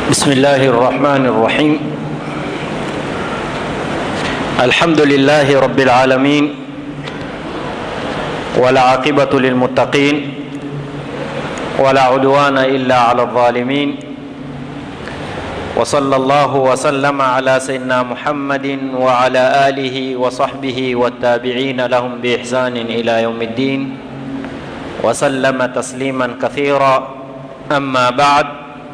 بسم الله الرحمن الرحيم الحمد لله رب العالمين والعاقبة للمتقين ولا عدوان إلا على الظالمين وصلى الله وسلم على سيدنا محمد وعلى آله وصحبه والتابعين لهم بإحسان إلى يوم الدين وسلم تسليما كثيرا أما بعد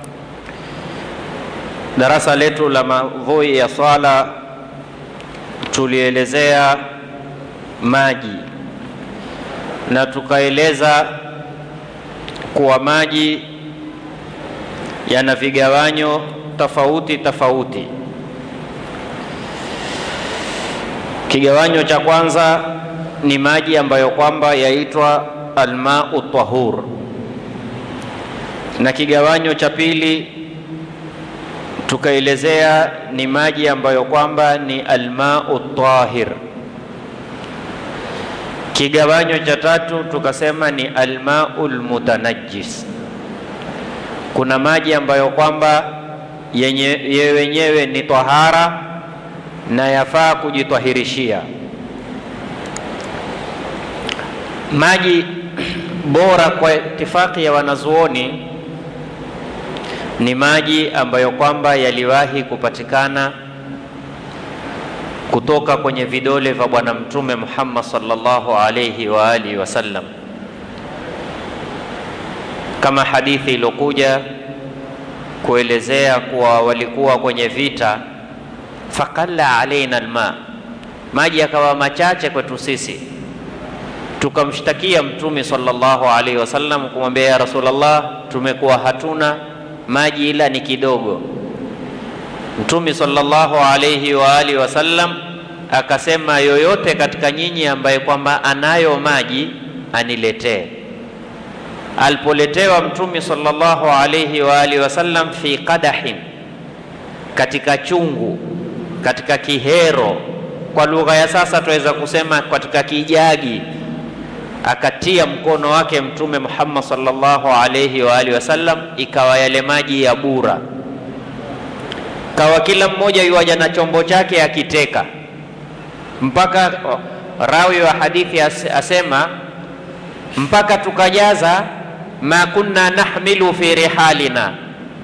Darasa letu la maudhui ya swala tulielezea maji na tukaeleza kuwa maji yana vigawanyo tofauti tofauti. Kigawanyo cha kwanza ni maji ambayo kwamba yaitwa almau tahur, na kigawanyo cha pili tukaelezea ni maji ambayo kwamba ni almau tahir. Kigawanyo cha tatu tukasema ni almau lmutanajis. Kuna maji ambayo kwamba yenye wenyewe ni tahara na yafaa kujitwahirishia. Maji bora kwa itifaki ya wanazuoni ni maji ambayo kwamba yaliwahi kupatikana kutoka kwenye vidole vya Bwana Mtume Muhammad sallallahu alayhi wa alihi wasallam, kama hadithi iliyokuja kuelezea kuwa walikuwa kwenye vita, faqalla alaina alma, maji yakawa machache kwetu sisi, tukamshtakia Mtume sallallahu alayhi wasallam kumwambia, ya Rasulullah, tumekuwa hatuna maji ila ni kidogo. Mtume sallallahu alayhi wa alihi wasallam akasema, yoyote katika nyinyi ambaye kwamba anayo maji aniletee. Alipoletewa Mtume sallallahu alayhi wa alihi wasallam fi qadahin, katika chungu, katika kihero, kwa lugha ya sasa tuweza kusema katika kijagi akatia mkono wake Mtume Muhammad sallallahu alayhi wa alihi wasallam, ikawa yale maji ya bura, kawa kila mmoja yuaja na chombo chake akiteka, mpaka rawi wa hadithi asema mpaka tukajaza ma kunna nahmilu fi rihalina,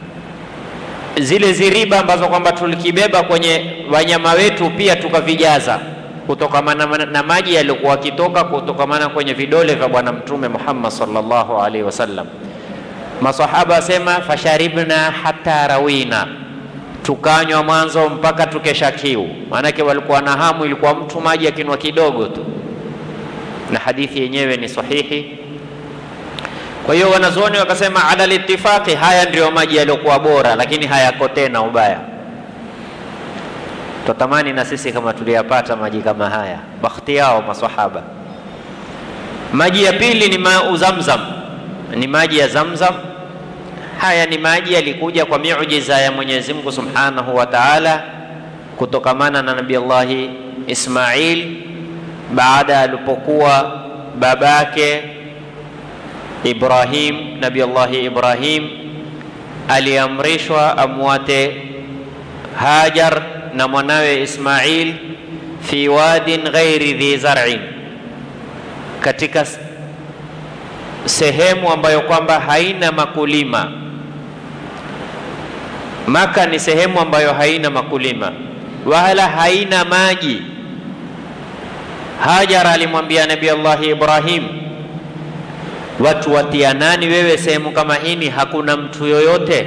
zile ziriba ambazo kwamba tulikibeba kwenye wanyama wetu pia tukavijaza kutokamana na maji yaliyokuwa akitoka kutokamana kwenye vidole vya Bwana Mtume Muhammad sallallahu alaihi wasallam. Masahaba asema fasharibna hata rawina, tukanywa mwanzo mpaka tukesha kiu. Maanake walikuwa na hamu, ilikuwa mtu maji akinwa kidogo tu, na hadithi yenyewe ni sahihi. Kwa hiyo wanazuoni wakasema ala litifaqi, haya ndiyo maji yaliyokuwa bora, lakini hayako tena ubaya Twatamani na sisi kama tuliyapata maji kama haya, bakhti yao maswahaba. Maji ya pili ni mau Zamzam, ni maji ya Zamzam. Haya ni maji yalikuja kwa miujiza ya Mwenyezi Mungu Subhanahu wa Ta'ala, kutokamana na Nabii Allahi Ismail baada alipokuwa babake Ibrahim, Nabii Allahi Ibrahim aliamrishwa amwate Hajar na mwanawe Ismail fi wadin ghairi dhi zar'in, katika sehemu ambayo kwamba haina makulima. Maka ni sehemu ambayo haina makulima wala haina maji. Hajar alimwambia Nabii Allah Ibrahim, watu watia nani wewe sehemu kama hini, hakuna mtu yoyote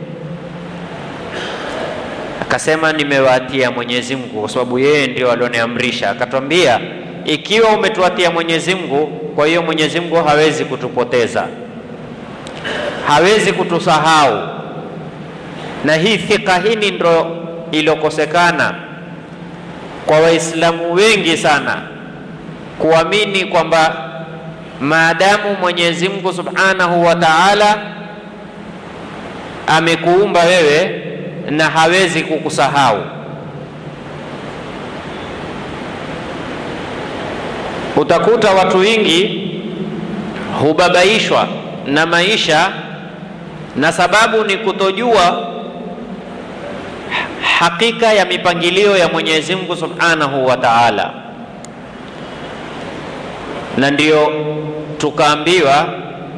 Akasema, nimewatia Mwenyezi Mungu kwa sababu yeye ndio alioniamrisha. Akatwambia, ikiwa umetuatia Mwenyezi Mungu, kwa hiyo Mwenyezi Mungu hawezi kutupoteza, hawezi kutusahau. Na hii thika hini ndo iliyokosekana kwa Waislamu wengi sana, kuamini kwamba maadamu Mwenyezi Mungu Subhanahu wa Ta'ala amekuumba wewe na hawezi kukusahau. Utakuta watu wengi hubabaishwa na maisha na sababu ni kutojua hakika ya mipangilio ya Mwenyezi Mungu Subhanahu wa Ta'ala, na ndio tukaambiwa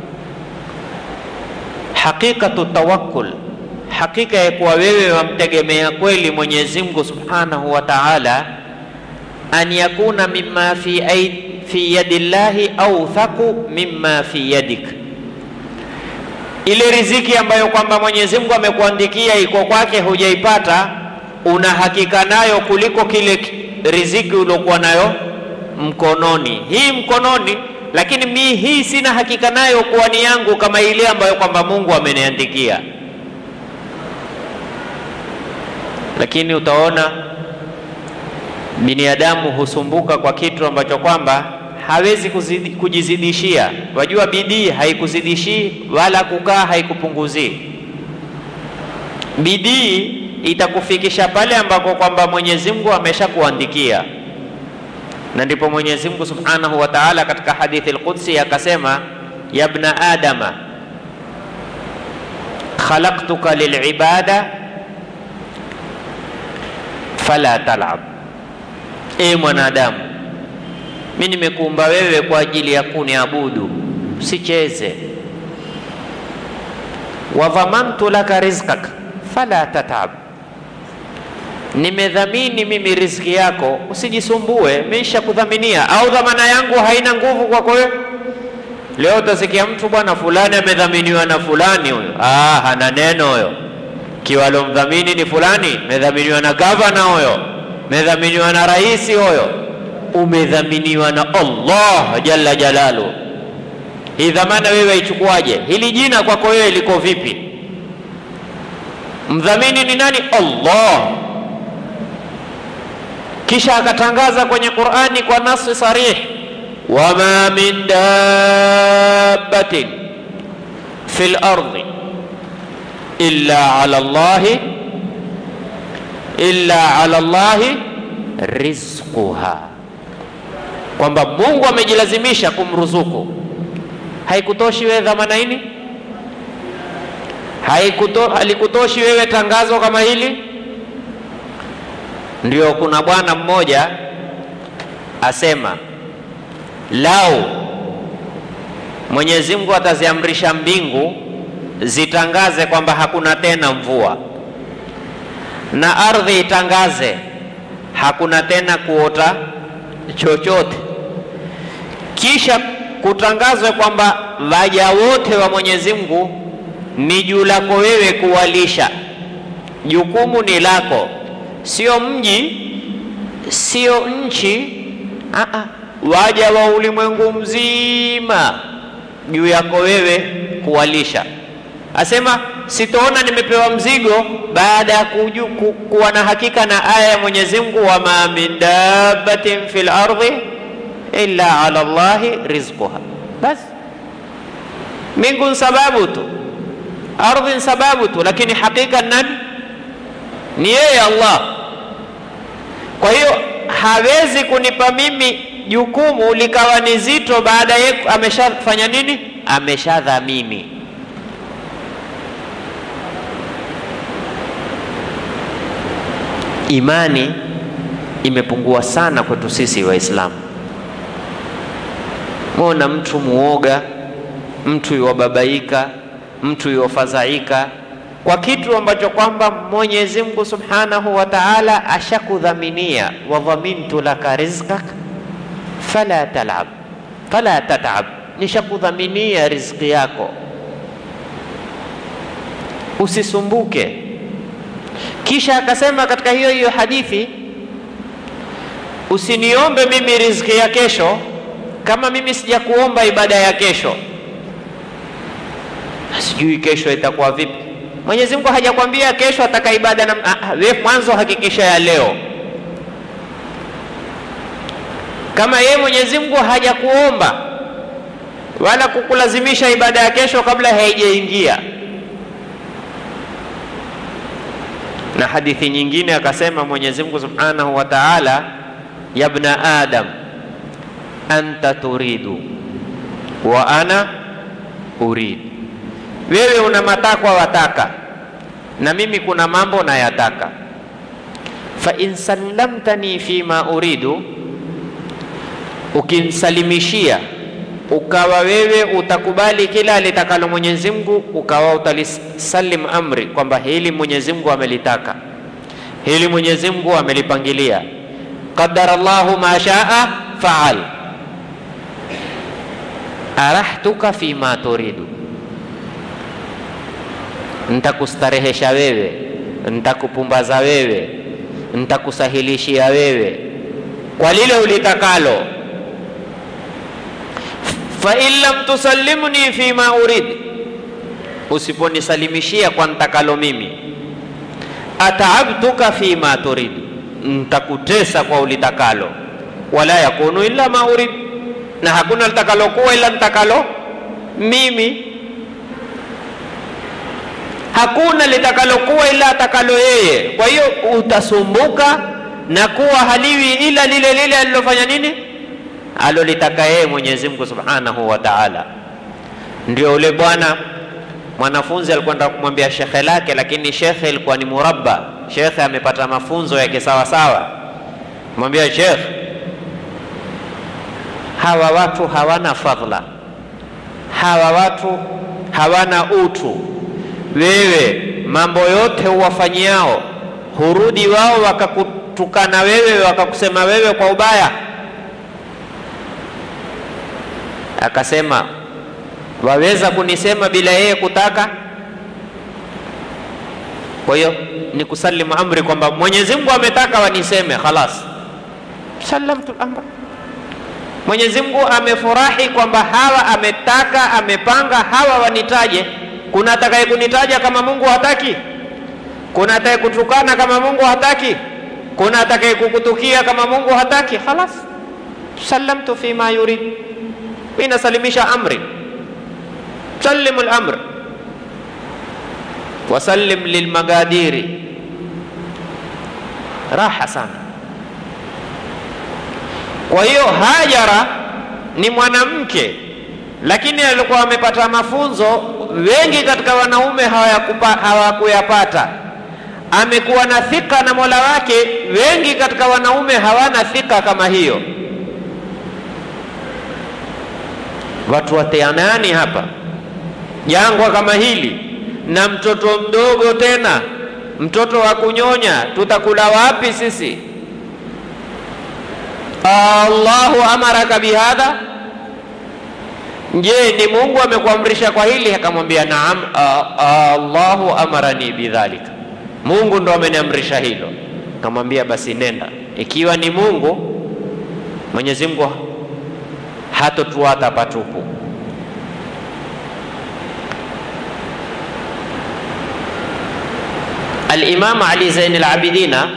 hakikatu tawakkul, hakika ya kuwa wewe wamtegemea kweli Mwenyezi Mungu Subhanahu wa Ta'ala, an yakuna mimma fi aid, fi yadillahi awthaqu mimma fi yadik ile riziki ambayo kwamba Mwenyezi Mungu amekuandikia iko kwake, hujaipata, una hakika nayo kuliko kile riziki uliokuwa nayo mkononi. Hii mkononi, lakini mi hii sina hakika nayo kuwa ni yangu kama ile ambayo kwamba Mungu ameniandikia. Lakini utaona binadamu husumbuka kwa kitu ambacho kwamba hawezi kuzidi, kujizidishia. Wajua, bidii haikuzidishii wala kukaa haikupunguzii. Bidii itakufikisha pale ambako kwamba Mwenyezi Mungu ameshakuandikia, na ndipo Mwenyezi Mungu Subhanahu wa Ta'ala katika hadithi al-Qudsi akasema, ya ibna adama khalaqtuka lilibada fala talab, e mwanadamu mi nimekuumba wewe kwa ajili ya kuniabudu, usicheze. Wadhamantu laka rizqak fala tatab, nimedhamini mimi riziki yako, usijisumbue, misha kudhaminia. Au dhamana yangu haina nguvu kwako wewe? Leo utasikia mtu bwana fulani amedhaminiwa na fulani, huyo ah, hana neno huyo. Kiwalomdhamini ni fulani, medhaminiwa na gavana huyo, medhaminiwa na rais huyo umedhaminiwa na Allah jalla jalalu. Hii dhamana wewe ichukuaje? Hili jina kwako wewe liko vipi? Mdhamini ni nani? Allah. Kisha akatangaza kwenye Qur'ani kwa nasi sarih, wama min dabbatin fil ardi illa ala Allahi illa ala Allahi rizquha kwamba Mungu amejilazimisha kumruzuku. Haikutoshi wewe dhamana hili? Haikuto, halikutoshi wewe tangazo kama hili? Ndio kuna bwana mmoja asema, lau Mwenyezi Mungu ataziamrisha mbingu zitangaze kwamba hakuna tena mvua na ardhi itangaze hakuna tena kuota chochote, kisha kutangazwe kwamba waja wote wa Mwenyezi Mungu ni juu lako wewe kuwalisha, jukumu ni lako, sio mji, sio nchi, aa, waja wa ulimwengu mzima juu yako wewe kuwalisha. Asema sitoona nimepewa mzigo baada ya kuju ku, kuwa na hakika na aya ya Mwenyezi Mungu, wama min dabbatin fil ardi illa ala Allahi rizquha. Basi mbingu ni sababu tu, ardhi ni sababu tu, lakini hakika nani? Ni yeye Allah. Kwa hiyo hawezi kunipa mimi jukumu likawa ni zito baada ye ameshafanya nini? Ameshadhamini. Imani imepungua sana kwetu sisi Waislamu. Mwona mtu muoga, mtu yuwababaika, mtu yuwafadhaika kwa kitu ambacho kwamba Mwenyezi Mungu Subhanahu wa Ta'ala ashakudhaminia, wadhamintu laka rizqak fala talab fala tatab, nishakudhaminia riziki yako usisumbuke. Kisha akasema katika hiyo hiyo hadithi, usiniombe mimi riziki ya kesho kama mimi sijakuomba ibada ya kesho. Sijui kesho itakuwa vipi. Mwenyezi Mungu hajakwambia kesho ataka ibada na wewe, mwanzo hakikisha ya leo. Kama yeye Mwenyezi Mungu hajakuomba wala kukulazimisha ibada ya kesho kabla haijaingia. Na hadithi nyingine akasema Mwenyezi Mungu Subhanahu wa Ta'ala, ya ibna adam anta turidu wa ana urid, wewe una matakwa wataka na mimi kuna mambo nayataka. fa in sallamtani fima uridu, ukimsalimishia ukawa wewe utakubali kila alitakalo Mwenyezi Mungu, ukawa utalisalim amri kwamba hili Mwenyezi Mungu amelitaka, hili Mwenyezi Mungu amelipangilia, qadara Allahu ma shaa faal, arahtuka fima turidu, ntakustarehesha wewe, ntakupumbaza wewe, ntakusahilishia wewe kwa lile ulitakalo fa in lam tusallimni fima urid, usiponisalimishia kwa ntakalo mimi, ataabtuka fima turid, ntakutesa kwa ulitakalo. Wala yakunu illa ma urid, na hakuna litakalokuwa ila ntakalo mimi. Hakuna litakalokuwa ila atakalo yeye. Kwa hiyo utasumbuka na kuwa haliwi ila lile lile alilofanya nini alolitaka yeye Mwenyezi Mungu Subhanahu wa Ta'ala. Ndio ule bwana mwanafunzi alikwenda kumwambia shekhe lake, lakini shekhe ilikuwa ni murabba. Shekhe amepata mafunzo ya kisawasawa, mwambia shekhe, hawa watu hawana fadhila, hawa watu hawana utu. Wewe mambo yote uwafanyiao, hurudi wao wakakutukana wewe, wakakusema wewe kwa ubaya Akasema, waweza kunisema bila yeye kutaka? Kwa hiyo ni kusalimu amri kwamba Mwenyezi Mungu ametaka waniseme, khalas, salamtu amra. Mwenyezi Mungu amefurahi kwamba hawa ametaka, amepanga hawa wanitaje. Kuna atakaye kunitaja kama Mungu hataki? Kuna atakaye kutukana kama Mungu hataki? Kuna atakaye kukutukia kama Mungu hataki? Khalas, salamtu fima yurid mimi nasalimisha amri, sallimu lamr wasallim lilmagadiri. Raha sana. Kwa hiyo Hajara ni mwanamke, lakini alikuwa amepata mafunzo wengi katika wanaume hawakuyapata. Amekuwa na thika na Mola wake, wengi katika wanaume hawana thika kama hiyo. Watu wateanani hapa jangwa kama hili, na mtoto mdogo tena, mtoto wa kunyonya, tutakula wapi sisi? Allahu amaraka bihadha, je, ni Mungu amekuamrisha kwa hili? Akamwambia naam, Allahu amarani bidhalika, Mungu ndo ameniamrisha hilo. Akamwambia basi nenda, ikiwa ni Mungu, Mwenyezi Mungu hatotuata patupu. Al-Imam Ali Zain al-Abidina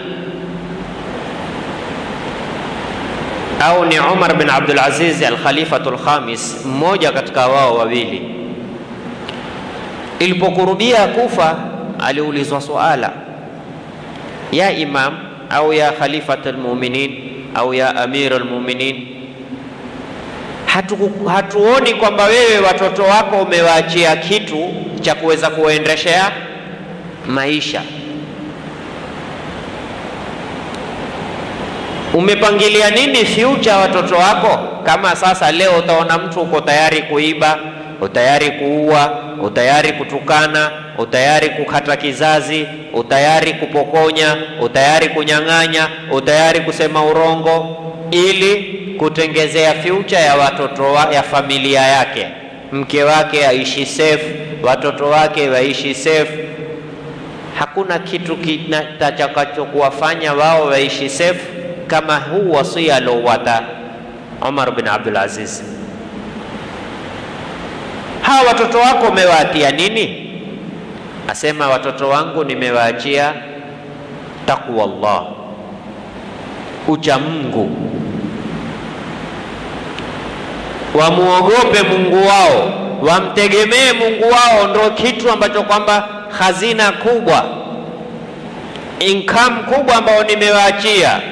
au ni Umar bin Abdul Aziz al-Khalifatul Khamis, mmoja katika wao wawili, ilipokurubia kufa, aliulizwa suala, ya imam au ya khalifatul mu'minin au ya amirul mu'minin Hatu, hatuoni kwamba wewe watoto wako umewaachia kitu cha kuweza kuwaendeshea maisha. Umepangilia nini future watoto wako? Kama sasa leo utaona mtu uko tayari kuiba, utayari kuua, utayari kutukana, utayari kukata kizazi, utayari kupokonya, utayari kunyang'anya, utayari kusema urongo ili kutengezea future ya watoto wa, ya familia yake, mke wake aishi safe, watoto wake waishi safe. Hakuna kitu kitakachokuwafanya wao waishi safe kama huu wasia aliowata Umar bin Abdul Aziz. Hawa watoto wako umewaatia nini? Asema watoto wangu nimewaachia taqwa Allah, ucha Mungu wamuogope Mungu wao, wamtegemee Mungu wao, ndo kitu ambacho kwamba hazina kubwa, income kubwa ambayo nimewaachia.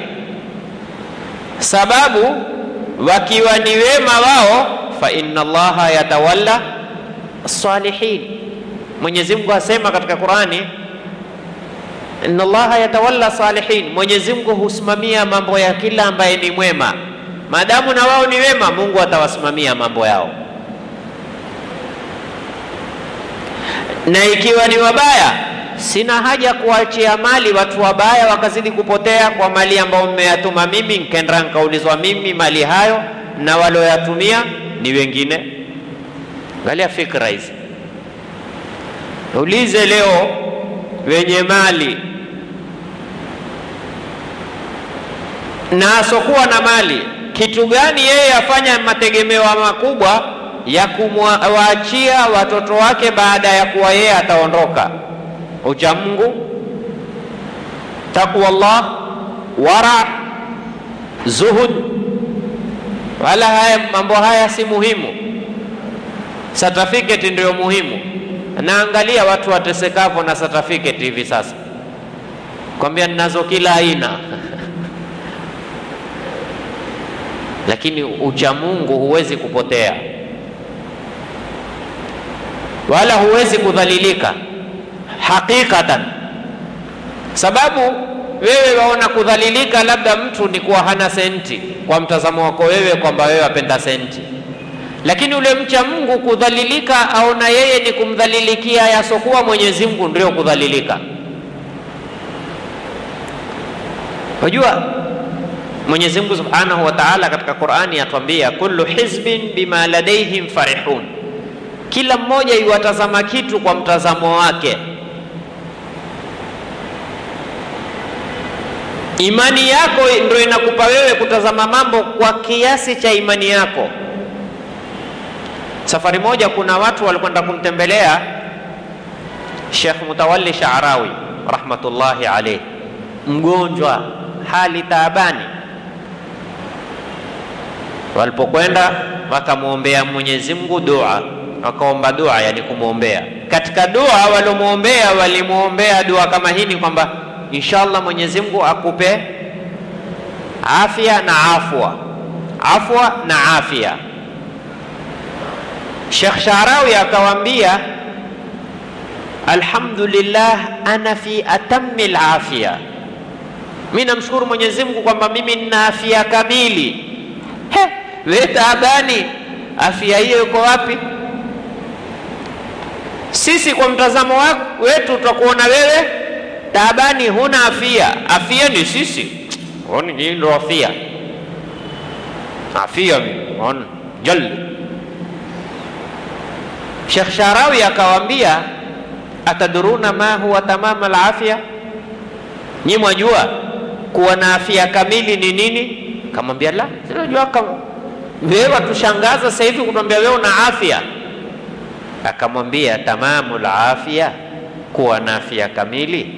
Sababu wakiwa ni wema wao, fa inna Allaha yatawalla salihin. Mwenyezi Mungu asema katika Qurani, inna Allaha yatawalla salihin, Mwenyezi Mungu husimamia mambo ya kila ambaye ni mwema. Maadamu na wao ni wema, Mungu atawasimamia mambo yao, na ikiwa ni wabaya, sina haja kuachia mali watu wabaya wakazidi kupotea kwa mali ambayo mmeyatuma mimi, nkenda nkaulizwa mimi mali hayo, na walioyatumia ni wengine. Angalia fikra hizi, ulize leo wenye mali na asokuwa na mali, kitu gani yeye afanya mategemeo makubwa ya kumwaachia watoto wake baada ya kuwa yeye ataondoka? Ucha Mungu, taqwallah, wara, zuhud. Wala haya mambo haya si muhimu, certificate ndio muhimu. Naangalia watu watesekavyo na certificate hivi sasa, kwambia ninazo kila aina lakini ucha Mungu huwezi kupotea wala huwezi kudhalilika hakikatan, sababu wewe waona kudhalilika labda mtu ni kuwa hana senti, kwa mtazamo wako wewe kwamba wewe wapenda senti, lakini ule mcha Mungu kudhalilika aona yeye ni kumdhalilikia yasokuwa Mwenyezi Mungu, ndio kudhalilika. Wajua Mwenyezi Mungu Subhanahu wa Ta'ala katika Qur'ani atuambia kullu hizbin bima ladaihim farihun, kila mmoja iwatazama kitu kwa mtazamo wake. Imani yako ndio inakupa wewe kutazama mambo kwa kiasi cha imani yako. Safari moja kuna watu walikwenda kumtembelea Sheikh Mutawalli Sha'rawi rahmatullahi alayhi, mgonjwa hali taabani Walipokwenda wakamwombea Mwenyezi Mungu dua, wakaomba dua, yani kumwombea. Katika dua waliomwombea, walimwombea dua kama hini kwamba inshallah Mwenyezi Mungu akupe afya na afwa, afwa na afya. Sheikh Sharawi akawaambia, alhamdulillah ana fi atammi alafia, mimi namshukuru Mwenyezi Mungu kwamba mimi nina afya kamili. He, we taabani, afya hiyo iko wapi? Sisi kwa mtazamo wetu tutakuona wewe taabani, huna afya. Afya ni sisi, oni nyinyi ndo afya, afya on jal. Sheikh Sharawi akawaambia, ataduruna ma huwa tamama alafya, nyi mwajua kuwa na afya kamili ni nini? Kamwambia la, sinajua kama wewe watushangaza sasa hivi kutuambia wewe una afya. Akamwambia tamamu la afya, kuwa na afya kamili,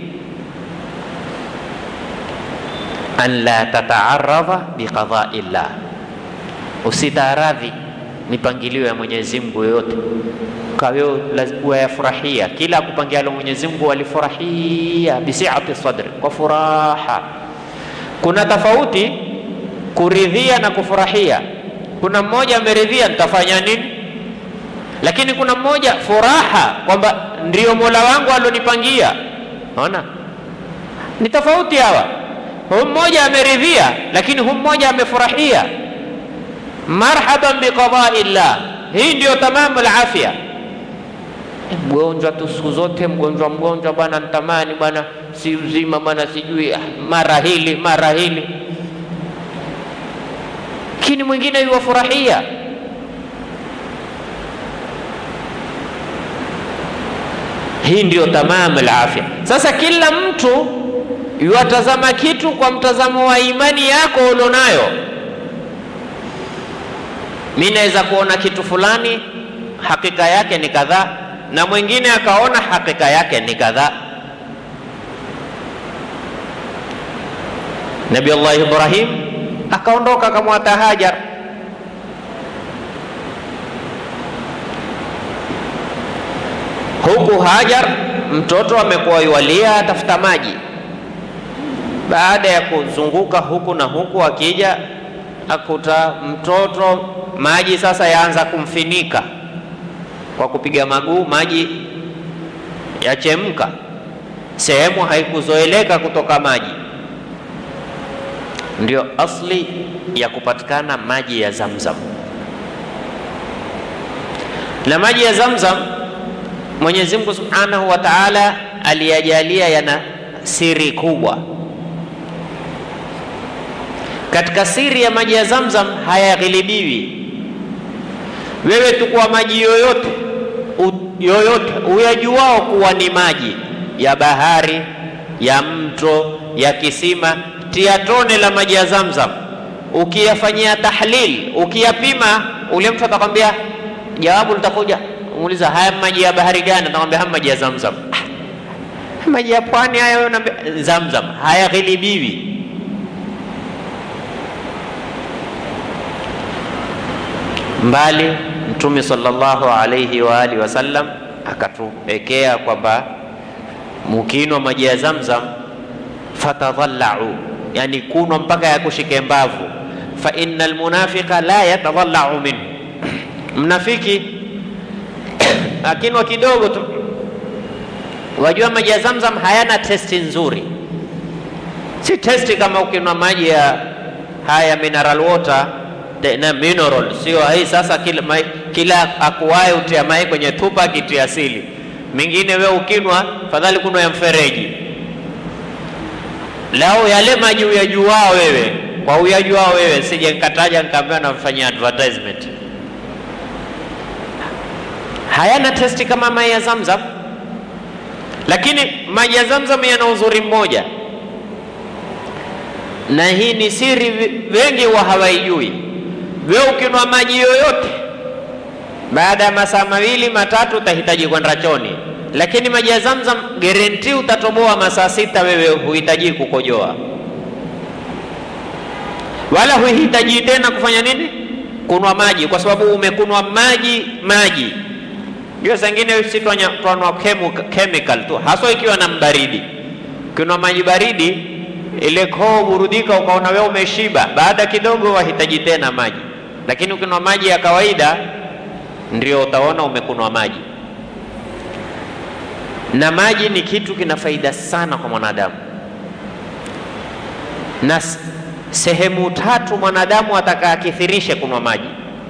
an la tataaradha biqadai llah, usitaaradhi mipangilio ya Mwenyezi Mungu yoyote kawe wayafurahia kila akupangialo Mwenyezi Mungu walifurahia bisiati sadri, kwa furaha. Kuna tofauti kuridhia na kufurahia. Kuna mmoja ameridhia nitafanya nini, lakini kuna mmoja furaha kwamba ndio Mola wangu alonipangia. Naona ni tofauti hawa. Huyu mmoja ameridhia, lakini huyu mmoja amefurahia. Marhaban biqadai llah, hii ndio tamamu alafya. Mgonjwa tu siku zote mgonjwa mgonjwa, bwana ntamani bwana, si uzima bwana, sijui mara hili mara hili lakini mwingine yuwafurahia. Hii ndiyo tamamu alafya. Sasa kila mtu yuwatazama kitu kwa mtazamo wa imani yako ulionayo. Mi naweza kuona kitu fulani hakika yake ni kadhaa, na mwingine akaona hakika yake ni kadhaa. Nabii Allah Ibrahim akaondoka akamwata Hajar. Huku Hajar mtoto amekuwa yualia atafuta maji. Baada ya kuzunguka huku na huku, akija akuta mtoto maji sasa yaanza kumfinika kwa kupiga maguu, maji yachemka. sehemu haikuzoeleka kutoka maji, ndio asli ya kupatikana maji ya Zamzam. Na maji ya Zamzam Mwenyezi Mungu Subhanahu wa Ta'ala aliyajalia yana siri kubwa. Katika siri ya maji ya Zamzam hayaghilibiwi. Wewe tukua maji yoyote u, yoyote uyajuao kuwa ni maji ya bahari, ya mto, ya kisima, tia tone la maji ya Zamzam, ukiyafanyia tahlil, ukiyapima, ule mtu atakwambia, jawabu litakuja muuliza, haya maji ya bahari gani? Atakwambia haya maji ya Zamzam. Ah, maji ya pwani hayo na Zamzam hayaghilibiwi. Mbali Mtume sallallahu alayhi wa alihi wasallam akatuwekea kwamba mukinwa maji ya Zamzam fatadhallau, yani kunwa mpaka yakushike mbavu. Fa innal munafiqa la yatadhallau minhu, mnafiki akinwa kidogo tu. Wajua maji ya Zamzam hayana testi nzuri, si testi kama ukinwa maji ya haya mineral water na mineral, sio hii sasa. Kila, mai, kila akuwaye utia mai kwenye tupa kitia asili mingine, we ukinwa fadhali kunwa ya mfereji. Lao yale maji uyajuao wewe kwa uyajuao wewe, sije nikataja nikaambiwa namfanyia advertisement hayana testi kama maji ya Zamzam, lakini maji ya Zamzam yana uzuri mmoja, na hii ni siri wengi wa hawaijui. Wewe ukinwa maji yoyote, baada ya masaa mawili matatu utahitaji kwenda choni, lakini maji ya Zamzam guarantee utatoboa masaa sita, wewe huhitaji kukojoa wala huhitaji tena kufanya nini, kunwa maji, kwa sababu umekunwa maji maji hiyo zingine si twanwa chemical tu, haswa ikiwa na mbaridi. Ukinwa maji baridi, ile koo burudika, ukaona wewe umeshiba, baada kidogo wahitaji tena maji. Lakini ukinwa maji ya kawaida, ndio utaona umekunwa maji. Na maji ni kitu kina faida sana kwa mwanadamu, na sehemu tatu mwanadamu ataka akithirishe kunwa maji.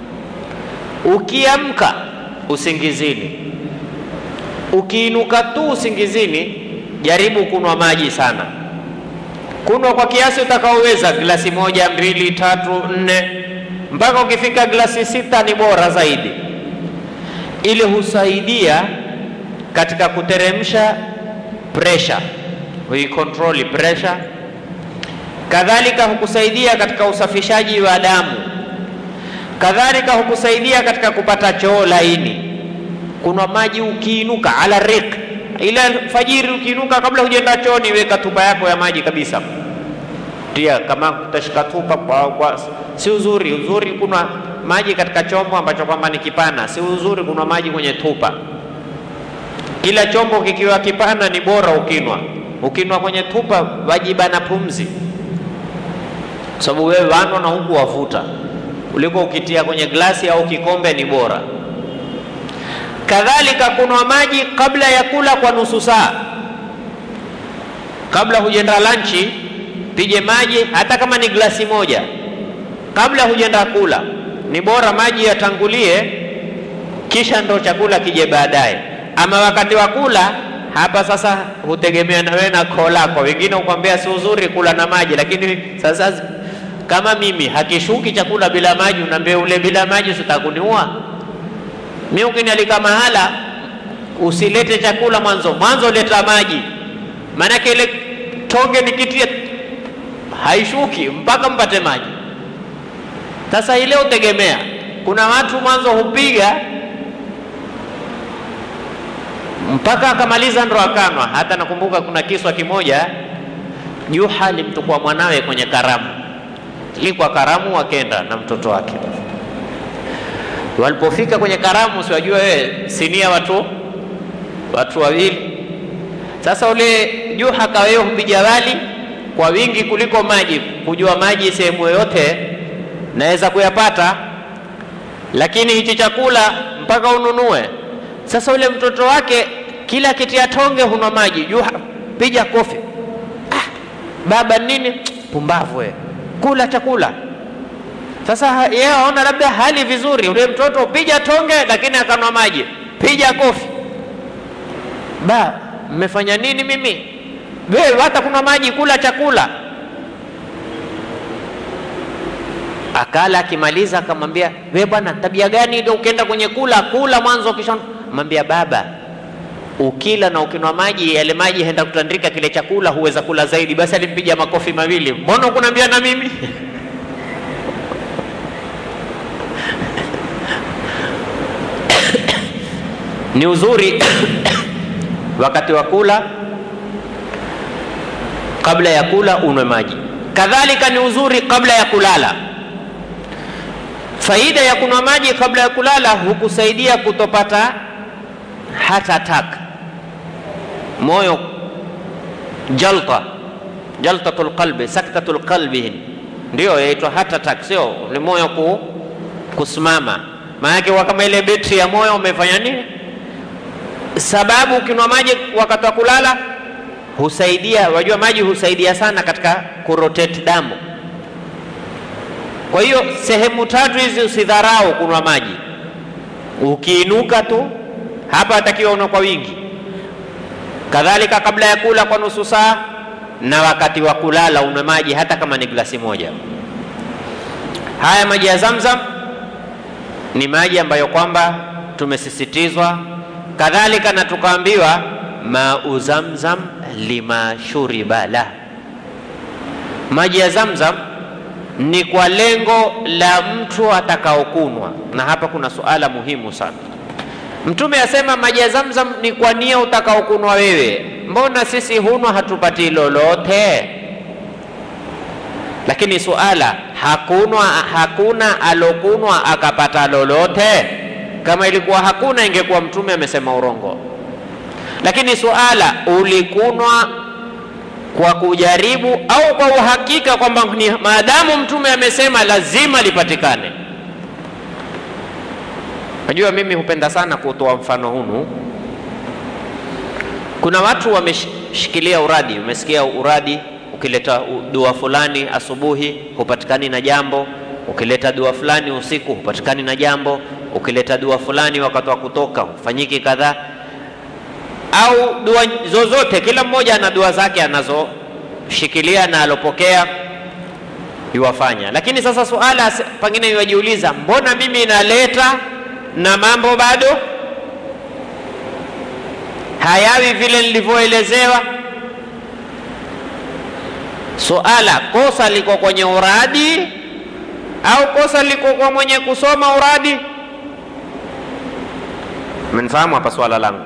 Ukiamka usingizini, ukiinuka tu usingizini, jaribu kunwa maji sana. Kunwa kwa kiasi utakaoweza, glasi moja, mbili, tatu, nne, mpaka ukifika glasi sita ni bora zaidi. Ile husaidia katika kuteremsha pressure, huikontroli pressure. Kadhalika hukusaidia katika usafishaji wa damu kadhalika hukusaidia katika kupata choo laini. Kuna maji ukiinuka ala rik, ila fajiri ukiinuka, kabla hujaenda chooni, weka tupa yako ya maji kabisa, tia kama utashika tupa kwa, kwa, si uzuri. Uzuri kuna maji katika chombo ambacho kwamba ni kipana, si uzuri kuna maji kwenye tupa. Kila chombo kikiwa kipana ni bora ukinwa. Ukinwa kwenye tupa wajibana pumzi, sababu wewe wanwa na huku wavuta kuliko ukitia kwenye glasi au kikombe ni bora. Kadhalika kunwa maji kabla ya kula kwa nusu saa, kabla hujenda lanchi, pige maji hata kama ni glasi moja kabla hujenda kula. Ni bora maji yatangulie, kisha ndo chakula kije baadaye. Ama wakati wa kula hapa sasa hutegemea na wewe na koo lako. Wengine hukwambia si uzuri kula na maji, lakini sasa kama mimi hakishuki chakula bila maji, unaambia ule bila maji sitakuniua mimi. Ukinialika mahala usilete chakula mwanzo mwanzo, leta maji, maanake ile tonge nikitia haishuki mpaka mpate maji. Sasa ile utegemea, kuna watu mwanzo hupiga mpaka akamaliza ndo akanwa. Hata nakumbuka kuna kiswa kimoja, Juha alimtukua mwanawe kwenye karamu ilikuwa karamu, wakenda na mtoto wake. Walipofika kwenye karamu, siwajua wewe, sinia watu watu wawili. Sasa ule Juha kawewe hupiga wali kwa wingi kuliko maji, kujua maji sehemu yoyote naweza kuyapata, lakini hichi chakula mpaka ununue. Sasa ule mtoto wake kila kitia tonge hunwa maji. Juha piga kofi. Ah, baba nini? Pumbavu wewe, kula chakula. Sasa yeye aona labda hali vizuri, ule mtoto piga tonge, lakini akanwa maji, piga kofi. Ba, mmefanya nini mimi? Wewe hata kuna maji, kula chakula. Akala, akimaliza akamwambia, wewe bwana, tabia gani ndio ukienda kwenye kula kula mwanzo, kisha mwambia baba, ukila na ukinwa maji, yale maji henda kutandika kile chakula, huweza kula zaidi. Basi alimpiga makofi mawili, mbona ukuniambia na mimi ni uzuri wakati wa kula, kabla ya kula unwe maji. Kadhalika ni uzuri kabla ya kulala. Faida ya kunywa maji kabla ya kulala hukusaidia kutopata heart attack, moyo jalta, jaltatul qalbi, saktatul qalbi, ndio yaitwa heart attack, sio ni moyo ku, kusimama. Maanake wa kama ile betri ya moyo umefanya nini? Sababu ukinywa maji wakati wa kulala husaidia, wajua maji husaidia sana katika kurotate damu. Kwa hiyo sehemu tatu hizi usidharau kunywa maji. Ukiinuka tu hapa atakiwa unywe kwa wingi, kadhalika kabla ya kula kwa nusu saa, na wakati wa kulala unywe maji hata kama ni glasi moja. Haya maji ya Zamzam ni maji ambayo kwamba tumesisitizwa, kadhalika na tukaambiwa mau zamzam lima shuriba la, maji ya Zamzam ni kwa lengo la mtu atakaokunwa. Na hapa kuna suala muhimu sana. Mtume asema maji ya Zamzam ni kwa nia utakaokunwa wewe. Mbona sisi hunwa hatupati lolote? Lakini suala hakunwa, hakuna alokunwa akapata lolote. Kama ilikuwa hakuna, ingekuwa mtume amesema urongo. Lakini suala ulikunwa kwa kujaribu au kwa uhakika kwamba ni maadamu mtume amesema lazima lipatikane. Najua mimi hupenda sana kutoa mfano hunu. Kuna watu wameshikilia uradi, umesikia uradi, ukileta dua fulani asubuhi hupatikani na jambo, ukileta dua fulani usiku hupatikani na jambo, ukileta dua fulani wakati wa kutoka hufanyiki kadhaa au dua zozote, kila mmoja ana dua zake anazoshikilia na alopokea yuwafanya. Lakini sasa suala pengine yuwajiuliza, mbona mimi naleta na mambo bado hayawi vile nilivyoelezewa? Suala, kosa liko kwenye uradi au kosa liko kwa mwenye kusoma uradi? Mnifahamu hapa swala langu?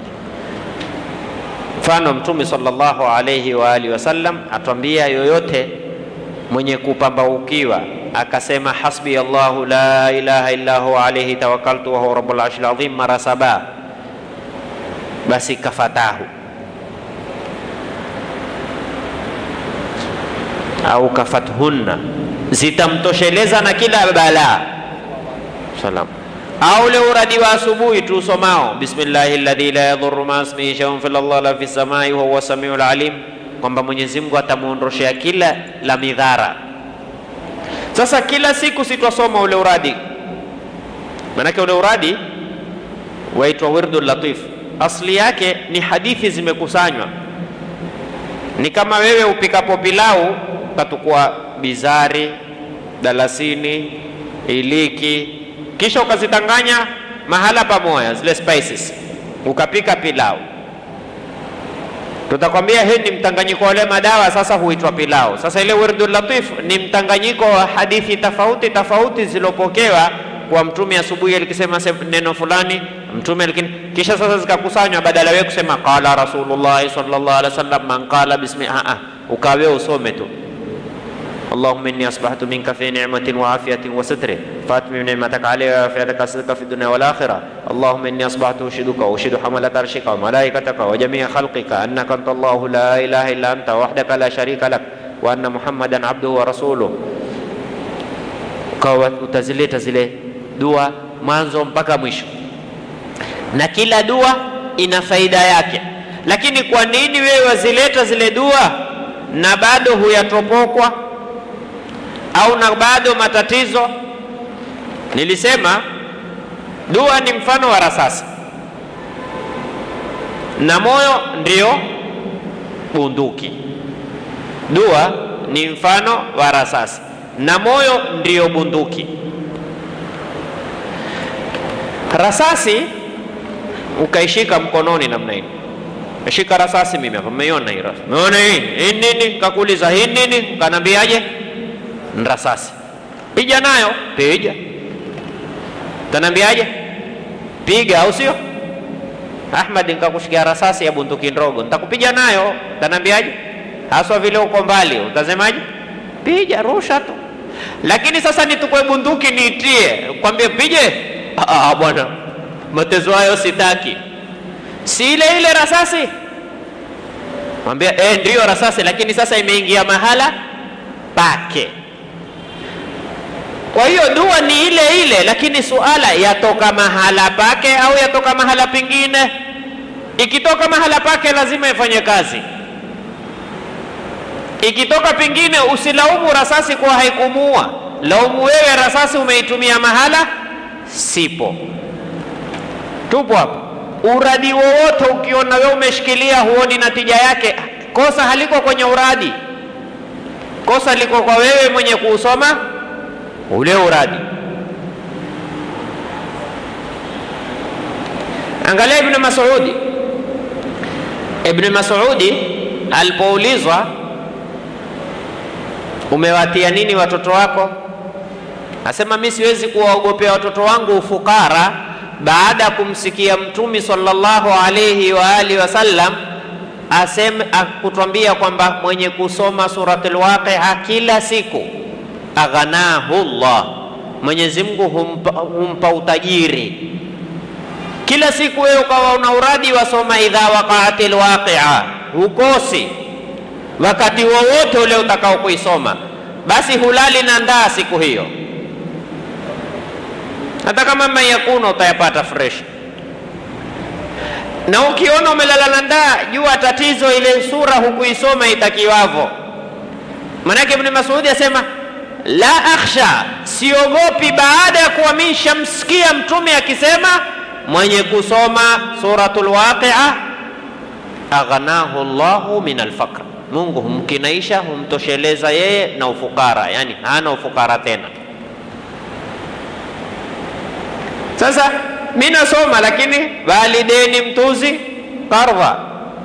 Mfano, Mtume sallallahu alayhi wa alihi wasallam atwambia, yoyote mwenye kupambaukiwa akasema hasbi Allahu la ilaha illa huwa alayhi tawakkaltu wa huwa rabbul arshil azim mara saba, basi kafatahu au kafathunna, zitamtosheleza na kila balaa. Salam au ule uradi wa asubuhi tu usomao bismillahi alladhi la yadhurru ma ismihi shay'un fil ardi wala fis samai wa huwa samiul alim, kwamba Mwenyezi Mungu atamuondoshea kila la midhara. Sasa kila siku sitwasoma ule uradi, manake ule uradi waitwa wirdul latif, asli yake ni hadithi zimekusanywa. Ni kama wewe upikapo pilau ukatukua bizari, dalasini, iliki kisha ukazitanganya mahala pamoja zile spices, ukapika pilau. Tutakwambia hii ni mtanganyiko wa wale madawa, sasa huitwa pilau. Sasa ile wirdul latif ni mtanganyiko wa hadithi tofauti tofauti zilopokewa kwa mtume asubuhi alikisema neno fulani mtume alikini, kisha sasa zikakusanywa, badala wewe kusema qala rasulullah sallallahu alaihi wasallam man qala bismi a a, ukawe usome tu اللهم إني أصبحت منك في نعمة وعافية وستر فأتمم نعمتك علي وعافيتك صدق في الدنيا والآخرة اللهم إني أصبحت أشهدك وأشهد حملة عرشك وملائكتك وجميع خلقك أنك أنت الله لا إله إلا أنت وحدك لا شريك لك وأن محمدا عبده ورسوله ukawa utazileta zile dua mwanzo mpaka mwisho, na kila dua ina faida yake. lakini kwa nini wewe wazileta zile dua na bado huyatopokwa au na bado matatizo? Nilisema dua ni mfano wa rasasi na moyo ndio bunduki. Dua ni mfano wa rasasi na moyo ndio bunduki. Rasasi ukaishika mkononi namna hii, shika rasasi mimi hapa, mmeiona hii rasasi, umeona hii hii nini? Kakuuliza hii nini? Kanambiaje? Rasasi. Piga nayo, piga. Tanambiaje? Piga, au sio? Ahmad, nikakushikia rasasi ya bunduki ndogo, nitakupiga nayo. Tanambiaje? haswa vile uko mbali, utasemaje? Piga, rusha tu. Lakini sasa nitukue bunduki niitie, kwambie pige? Ah, bwana, matezo hayo sitaki. Si ile ile rasasi? Mwambia eh, ndiyo rasasi, lakini sasa imeingia mahala pake. Kwa hiyo dua ni ile ile, lakini suala yatoka mahala pake au yatoka mahala pengine. Ikitoka mahala pake lazima ifanye kazi. Ikitoka pengine, usilaumu rasasi kuwa haikumuua, laumu wewe rasasi umeitumia mahala sipo. Tupo hapo. Uradi wowote ukiona wewe umeshikilia huoni natija yake, kosa haliko kwenye uradi, kosa liko kwa wewe mwenye kuusoma ule uradi. Angalia Ibn Mas'udi. Ibn Mas'udi alipoulizwa umewatia nini watoto wako, asema mi siwezi kuwaogopea watoto wangu ufukara, baada ya kumsikia Mtumi sallallahu alayhi wa alihi wasallam aseme akutwambia kwamba mwenye kusoma suratul Waqi'a kila siku aghanahu Allah, Mwenyezi Mungu humpa, humpa utajiri. Kila siku wewe ukawa una uradi wasoma idha waqa'atil waqi'a, hukosi wakati wowote ule utakao kuisoma, basi hulali na ndaa siku hiyo, hata kama mayakuna utayapata fresh. Na ukiona umelala na ndaa, jua tatizo ile sura hukuisoma itakiwavo. Manake Ibn Mas'ud asema la akhsha, siogopi baada ya kuwa mishamsikia mtume akisema mwenye kusoma suratul waqi'a aghnahu Allahu min alfaqr, Mungu humkinaisha humtosheleza yeye na ufukara, yani hana ufukara tena. Sasa mi nasoma lakini valideni mtuzi kardha.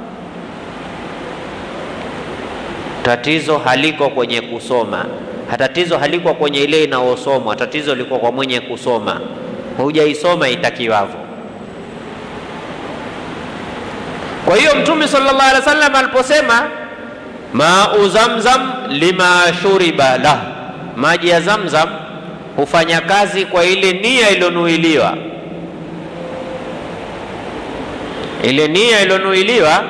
Tatizo haliko kwenye kusoma, tatizo haliko kwenye ile inayosomwa, tatizo liko kwa mwenye kusoma. Hujaisoma itakiwavyo. Kwa hiyo Mtume sallallahu alaihi wasallam aliposema mau zamzam lima shuriba lah, maji ya Zamzam hufanya kazi kwa ile nia iliyonuiliwa. Ile nia iliyonuiliwa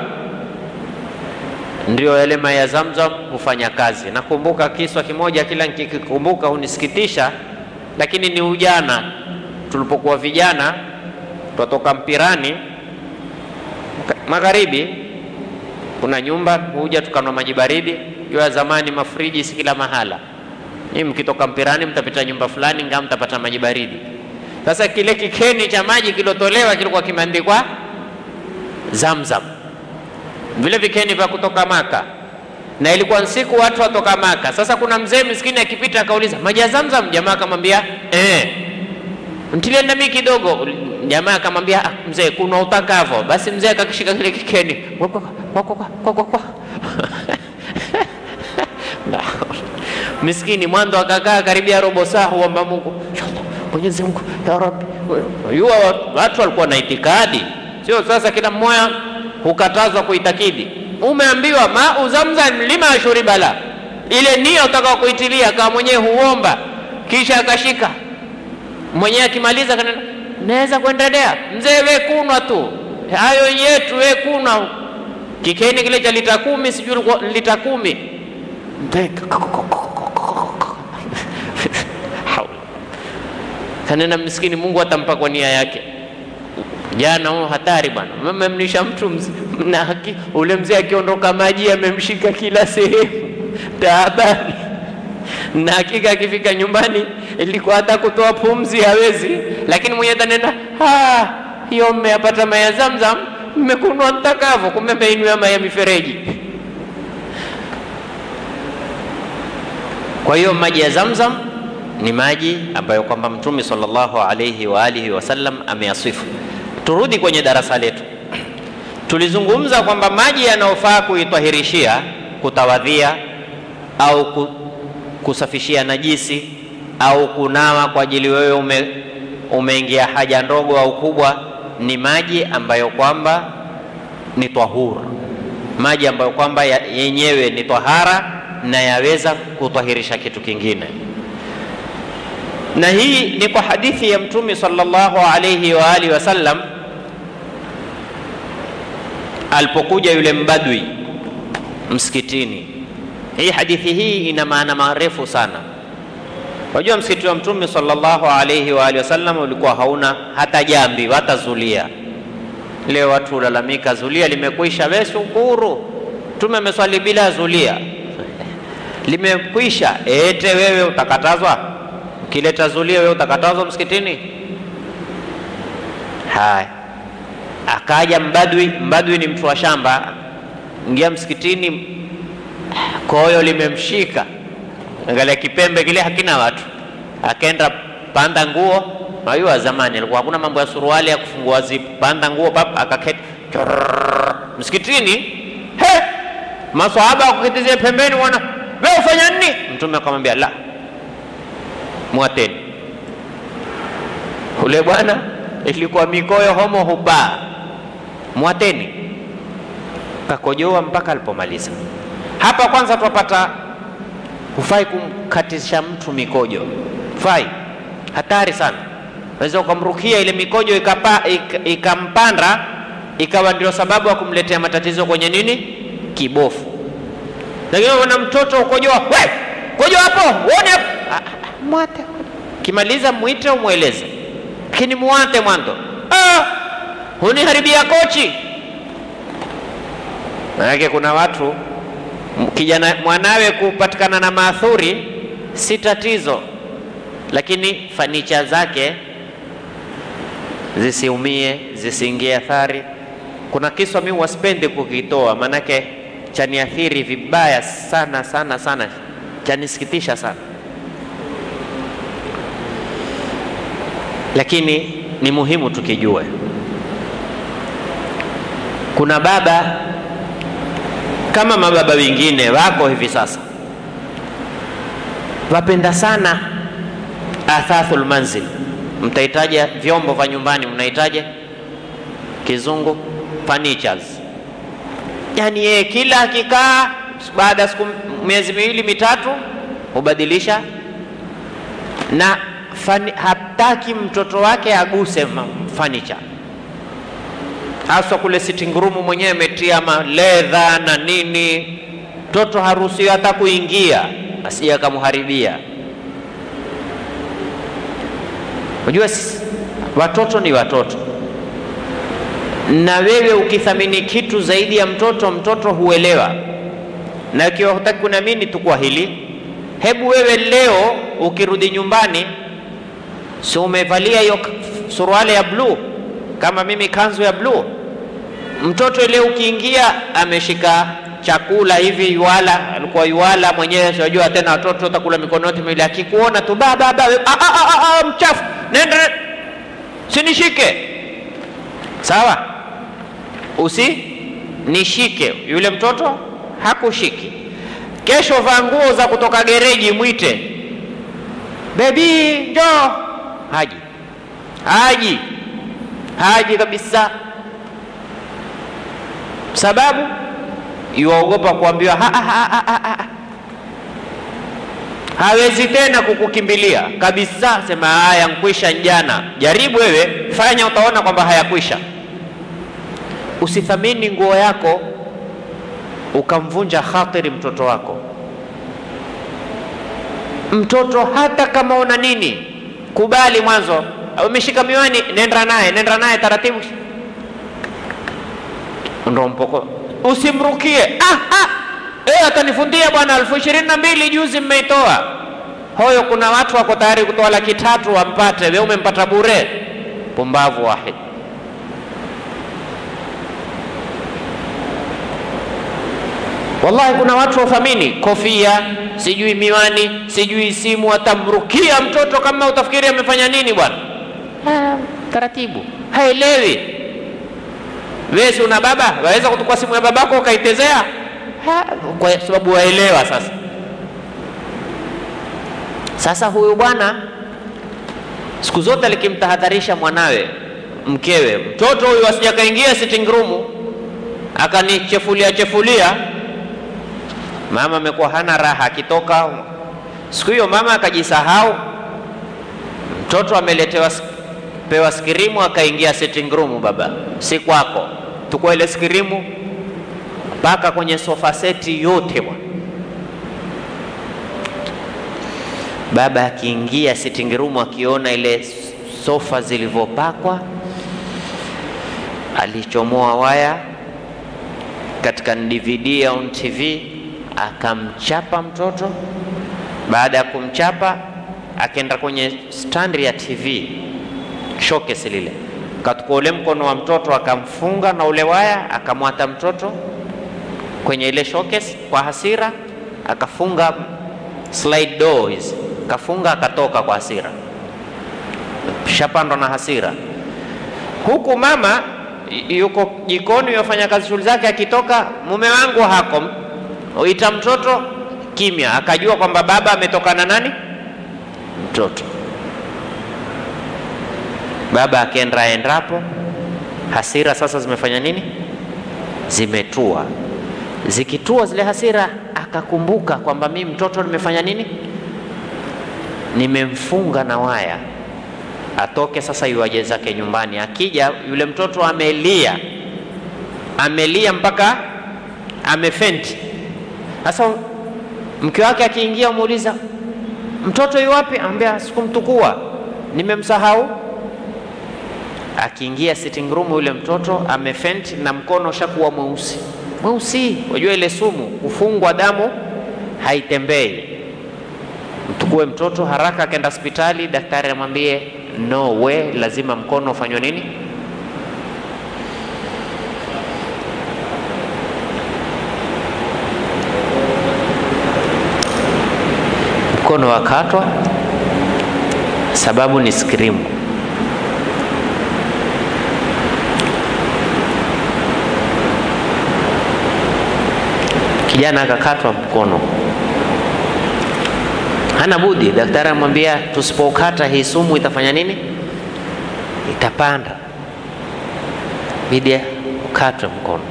ndio yale maji ya Zamzam hufanya kazi. Nakumbuka kiswa kimoja, kila nikikumbuka hunisikitisha, lakini ni ujana. Tulipokuwa vijana twatoka mpirani magharibi, kuna nyumba huja tukanwa maji baridi. Jua zamani mafriji si kila mahala. Nyinyi mkitoka mpirani mtapita nyumba fulani, ngaa mtapata maji baridi. Sasa kile kikeni cha maji kilotolewa kilikuwa kimeandikwa Zamzam, vile vikeni vya kutoka Maka, na ilikuwa siku watu watoka Maka. Sasa kuna mzee miskini akipita akauliza maji ya Zamzam, jamaa akamwambia eh, mtilie nami kidogo. Jamaa akamwambia ah, mzee kuna utakavo. Basi mzee akakishika kile kikeni kwa kwa kwa kwa kwa kwa miskini mwanzo akakaa karibia robo saa, huomba Mungu, Mwenyezi Mungu ya Rabbi. Yua watu walikuwa na itikadi, sio sasa kila mmoja hukatazwa kuitakidi. Umeambiwa mau zamzam lima shuribala, ile nia utakao kuitilia kama mwenyewe huomba, kisha akashika mwenyewe, akimaliza kanena naweza kuendelea. Mzee we kunwa tu hayo yetu, we kunwa kikeni kile cha lita kumi, sijui lita kumi kanena miskini, Mungu atampa kwa nia yake. Jana huo hatari bwana, mmemlisha mtu mzee, na haki, ule mzee akiondoka maji amemshika kila sehemu, taabani. Na hakika akifika nyumbani ilikuwa hata kutoa pumzi hawezi, lakini mwenye tanenda hiyo, mmeyapata maji ya Zamzam, mmekunwa mtakavyo, kumbe mmeinywa maji ya mifereji. Kwa hiyo maji ya Zamzam ni maji ambayo kwamba Mtume sallallahu alayhi wa alihi wasallam ameyasifu. Turudi kwenye darasa letu, tulizungumza kwamba maji yanayofaa kuitwahirishia, kutawadhia au kusafishia najisi au kunawa kwa ajili wewe ume, umeingia haja ndogo au kubwa, ni maji ambayo kwamba ni tahur, maji ambayo kwamba yenyewe ni tahara na yaweza kutwahirisha kitu kingine na hii ni kwa hadithi ya Mtume sallallahu alayhi wa alihi wasallam alipokuja yule mbadwi msikitini. Hii hadithi hii ina maana marefu sana. Wajua, msikiti wa Mtume sallallahu alayhi wa alihi wasallam ulikuwa hauna hata jambi hata zulia. Leo watu hulalamika zulia limekwisha. We shukuru, Mtume ameswali bila zulia limekwisha. Ete wewe utakatazwa Ukileta zulia wewe utakatazwa msikitini? Haya, akaja mbadwi. Mbadwi ni mtu wa shamba, ingia msikitini, koyo limemshika, angalia kipembe kile hakina watu, akaenda panda nguo. Najua zamani alikuwa hakuna mambo ya suruali ya kufungua zipu, panda nguo pap, akaketi msikitini. He, maswahaba wakukitizia pembeni, wana wewe ufanya nini? Mtume akamwambia la mwateni ule bwana, ilikuwa mikoyo homo hubaa, mwateni kakojoa mpaka alipomaliza. Hapa kwanza twapata, hufai kumkatisha mtu mikojo, hufai, hatari sana. Unaweza ukamrukia ile mikojo ikapa, ik, ikampanda ikawa ndio sababu ya kumletea matatizo kwenye nini, kibofu. Lakini wana mtoto ukojoa, we kojoa hapo, uone hapo mwate kimaliza, mwite umweleze, lakini muwate mwanzo. Ah, huniharibia kochi. Maanake kuna watu kijana mwanawe kupatikana na maathuri si tatizo, lakini fanicha zake zisiumie, zisiingie athari. Kuna kiswa mimi wasipendi kukitoa, maanake chaniathiri vibaya sana sana sana, chanisikitisha sana lakini ni muhimu tukijue. Kuna baba kama mababa wengine wako hivi sasa, wapenda sana athathul manzil. Mtahitaja vyombo vya nyumbani, mnahitaja kizungu furnitures. Yani yeye kila akikaa, baada ya siku miezi miwili mitatu, hubadilisha na Fani, hataki mtoto wake aguse furniture, haswa kule sitting room mwenyewe ametia maledha na nini. Mtoto haruhusiwi hata kuingia asije akamharibia. Unajua watoto ni watoto, na wewe ukithamini kitu zaidi ya mtoto, mtoto huelewa. Na ikiwa hutaki kuniamini, tukua hili, hebu wewe leo ukirudi nyumbani si umevalia hiyo suruali ya bluu kama mimi kanzu ya bluu. Mtoto ile ukiingia ameshika chakula hivi yuala, alikuwa yuala mwenyewe, sijua tena watoto utakula mikono yote miwili, akikuona tu baba baba, mchafu, nenda sinishike. Sawa, usinishike. Yule mtoto hakushiki. Kesho vaa nguo za kutoka gereji, mwite bebi, njoo haji haji haji kabisa, sababu yuwaogopa kuambiwa ha, ha, ha, ha, ha. Hawezi tena kukukimbilia kabisa, sema haya nkwisha njana. Jaribu wewe, fanya, utaona kwamba hayakwisha. Usithamini nguo yako ukamvunja khatiri mtoto wako. Mtoto hata kama una nini kubali mwanzo, umeshika miwani, nenda naye, nenda naye taratibu, ndo mpoko, usimrukie. Ah, ah. E, atanifundia bwana elfu ishirini na mbili juzi mmeitoa hoyo. Kuna watu wako tayari kutoa laki tatu wampate, we umempata bure. Pumbavu wahid. Wallahi, kuna watu wathamini kofia, sijui miwani, sijui simu, atamrukia mtoto kama utafikiri amefanya nini bwana. Taratibu, haelewi. Wewe si una baba, waweza kutukua simu ya babako ukaitezea? Kwa sababu waelewa. Sasa sasa, huyu bwana siku zote alikimtahadharisha mwanawe, mkewe, mtoto huyu asijakaingia sitting room akanichefulia chefulia Mama amekuwa hana raha akitoka. Siku hiyo mama akajisahau, mtoto ameletewa pewa skirimu, akaingia sitting room. Baba, si kwako, tukua ile skirimu mpaka kwenye sofa seti yote bwana. Baba akiingia sitting room, akiona ile sofa zilivyopakwa, alichomoa waya katika DVD au TV akamchapa mtoto. Baada ya kumchapa, akaenda kwenye standi ya TV showcase lile, katukua ule mkono wa mtoto akamfunga na ule waya, akamwata mtoto kwenye ile showcase kwa hasira, akafunga slide door hizi, kafunga akatoka kwa hasira, shapandwa na hasira, huku mama yuko jikoni yafanya kazi shughuli zake, akitoka mume wangu hako uita mtoto kimya, akajua kwamba baba ametokana nani mtoto. Baba akenda endapo, hasira sasa zimefanya nini? Zimetua. Zikitua zile hasira, akakumbuka kwamba mimi mtoto nimefanya nini? Nimemfunga na waya. Atoke sasa, yuaje zake nyumbani. Akija yule mtoto amelia, amelia mpaka amefenti. Sasa mke wake akiingia, muuliza mtoto yu wapi? Ambia sikumtukua, nimemsahau. Akiingia sitting room, yule mtoto amefenti na mkono ushakuwa mweusi mweusi. Wajua ile sumu kufungwa, damu haitembei. Mtukue mtoto haraka, akaenda hospitali, daktari amwambie no way, lazima mkono ufanywe nini mkono wakatwa, sababu ni skrimu. Kijana akakatwa mkono, hana budi. Daktari amwambia tusipokata hii sumu itafanya nini? Itapanda, bidi ukatwe mkono.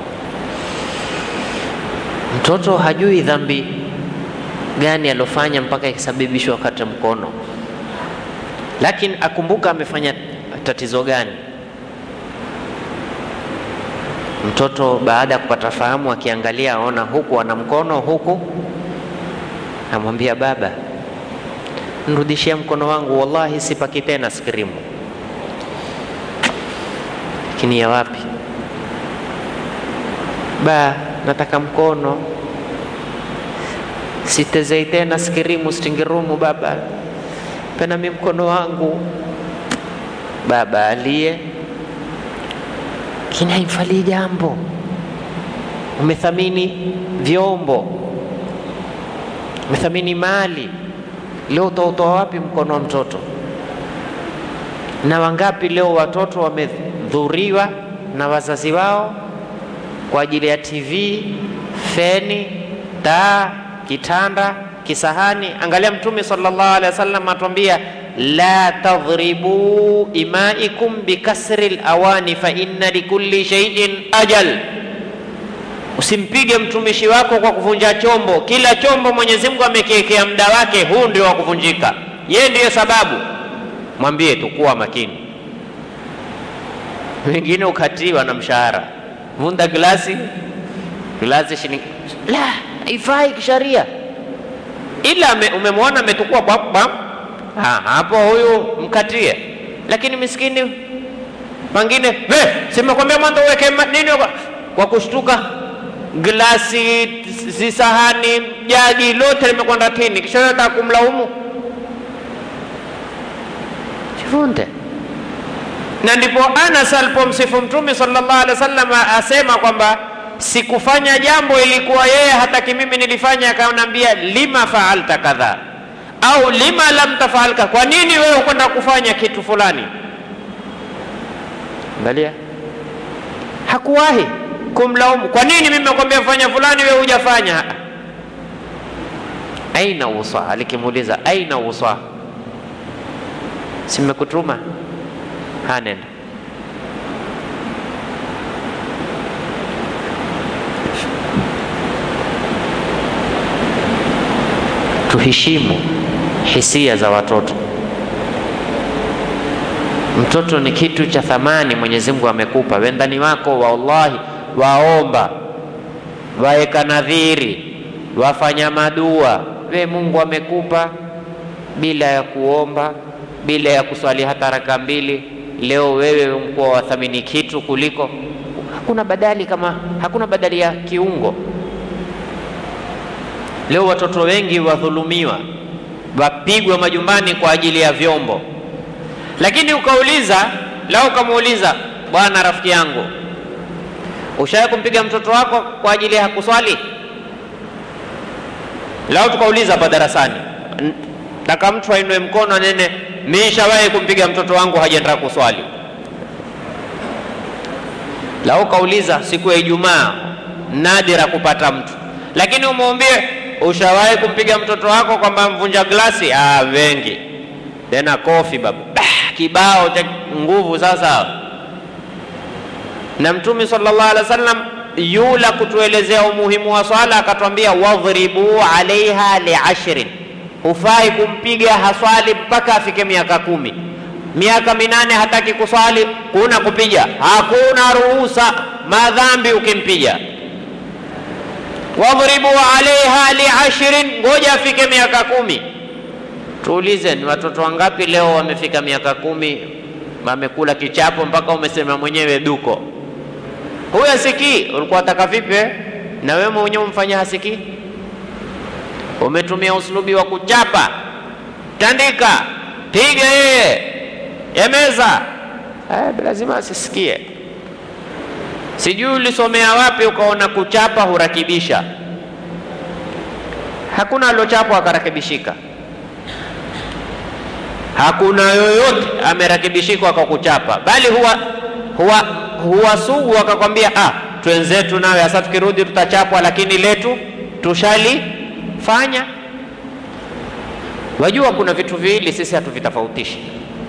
Mtoto hajui dhambi gani alofanya mpaka ikasababishwa akate mkono, lakini akumbuka amefanya tatizo gani. Mtoto baada ya kupata fahamu, akiangalia aona huku ana mkono huku, amwambia baba, nrudishia mkono wangu, wallahi sipaki tena skrimu. Lakini ya wapi ba, nataka mkono sitezei tena skirimu stingirumu, baba pena mi mkono wangu. Baba aliye kini haimfalii jambo. Umethamini vyombo, umethamini mali, leo utautoa wapi mkono wa mtoto? Na wangapi leo watoto wamedhuriwa na wazazi wao kwa ajili ya TV, feni, taa kitanda, kisahani. Angalia Mtume sallallahu alaihi wasallam atuambia, la tadhribu imaikum bikasri lawani fa inna likulli shay'in ajal, usimpige mtumishi wako kwa kuvunja chombo. Kila chombo Mwenyezi Mungu amekiwekea muda wake, huu ndio wa kuvunjika, yeye ndiyo sababu. Mwambie tu kuwa makini. Wengine ukatiwa na mshahara, vunda glasi glasi shilingi la haifai kisharia, ila umemwona ametukua bam hapo, huyu mkatie. Lakini miskini pengine, simekwambia mwanzo uweke nini kwa kushtuka glasi, zisahani, jagi lote limekwenda tini, kisha wewe unataka kumlaumu? Jifunze. Na ndipo Anas alipomsifu Mtume sallallahu alaihi wasallam asema kwamba sikufanya jambo, ilikuwa yeye hataki mimi nilifanya, akanambia lima faalta kadha au lima lam tafalka, kwa nini wewe kwenda kufanya kitu fulani? Angalia, hakuwahi kumlaumu, kwa nini mimi nakwambia fanya fulani, wewe hujafanya. Aina wusa, alikimuuliza aina wusa, simekutuma hanenda tuheshimu hisia za watoto. Mtoto ni kitu cha thamani Mwenyezi Mungu amekupa. Wendani wako wallahi, waomba, waeka nadhiri, wafanya madua, we Mungu amekupa bila ya kuomba, bila ya kuswali hata raka mbili. Leo wewe mkuwa wathamini kitu kuliko, hakuna badali kama hakuna badali ya kiungo. Leo watoto wengi wadhulumiwa, wapigwa majumbani kwa ajili ya vyombo. Lakini ukauliza lao, ukamuuliza bwana, rafiki yangu, ushawahi kumpiga mtoto wako kwa ajili ya hakuswali? Lao tukauliza hapa darasani, taka mtu ainue mkono anene, mimi nishawahi kumpiga mtoto wangu hajaenda kuswali. Lao ukauliza siku ya Ijumaa, nadira kupata mtu, lakini umwambie ushawahi kumpiga mtoto wako kwamba mvunja glasi? Ah, wengi tena kofi babu, ah, kibao cha nguvu. Sasa na Mtume sallallahu alaihi wasallam yula kutuelezea umuhimu wa swala, akatwambia wadhribu alaiha liashrin, hufai kumpiga haswali mpaka afike miaka kumi. Miaka minane hataki kuswali, kuna kupiga, hakuna ruhusa, madhambi ukimpiga wadhribu alaiha liashrin, ngoja afike miaka kumi. Tuulize, ni watoto wangapi leo wamefika miaka kumi wamekula kichapo mpaka umesema mwenyewe duko? Huyu asikii, ulikuwa wataka vipi? Na wewe mwenyewe umfanya hasikii, umetumia uslubi wa kuchapa, tandika, piga yeye, emeza, lazima asisikie. Sijui ulisomea wapi ukaona kuchapa hurakibisha. Hakuna aliochapwa akarakibishika, hakuna yoyote amerakibishika kwa kuchapa, bali huwa, huwa, huwa sugu akakwambia, ah, twenzetu nawe hasa tukirudi tutachapwa, lakini letu tushalifanya. Wajua, kuna vitu viwili sisi hatuvitofautishi,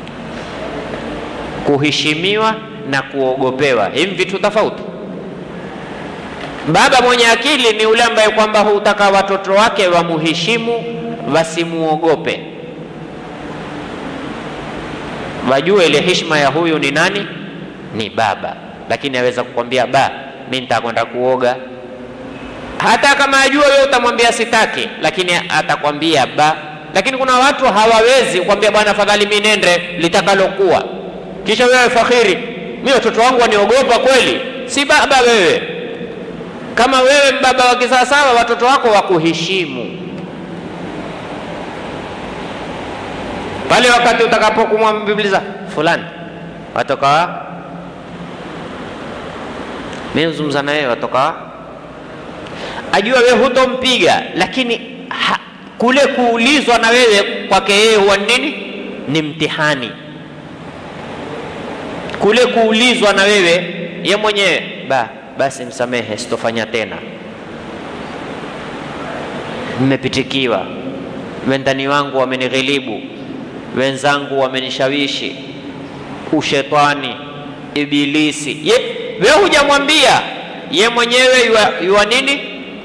kuheshimiwa na kuogopewa. Hivi vitu tofauti. Baba mwenye akili ni yule ambaye kwamba hutaka watoto wake wamuheshimu, wasimuogope, wajue ile heshima ya huyu ni nani, ni baba. Lakini aweza kukwambia ba, mimi nitakwenda kuoga, hata kama ajua wewe utamwambia sitaki, lakini atakwambia ba. Lakini kuna watu hawawezi kukwambia bwana, afadhali mimi nende litakalokuwa, kisha wewe fakhiri mimi watoto wangu waniogopa kweli? Si baba wewe. Kama wewe baba wa kisawasawa, watoto wako wakuheshimu pale wakati utakapokumwambibiliza fulani, watoka wa mimi zungumza na wewe, watoka wa ajua wewe hutompiga, lakini ha, kule kuulizwa na wewe kwake yeye huwa nini? Ni mtihani kule kuulizwa na wewe ye mwenyewe ba basi, msamehe, sitofanya tena, mmepitikiwa, wendani wangu wamenighilibu, wenzangu wamenishawishi, ushetani, ibilisi. Ye wewe hujamwambia, ye mwenyewe yua, yua nini,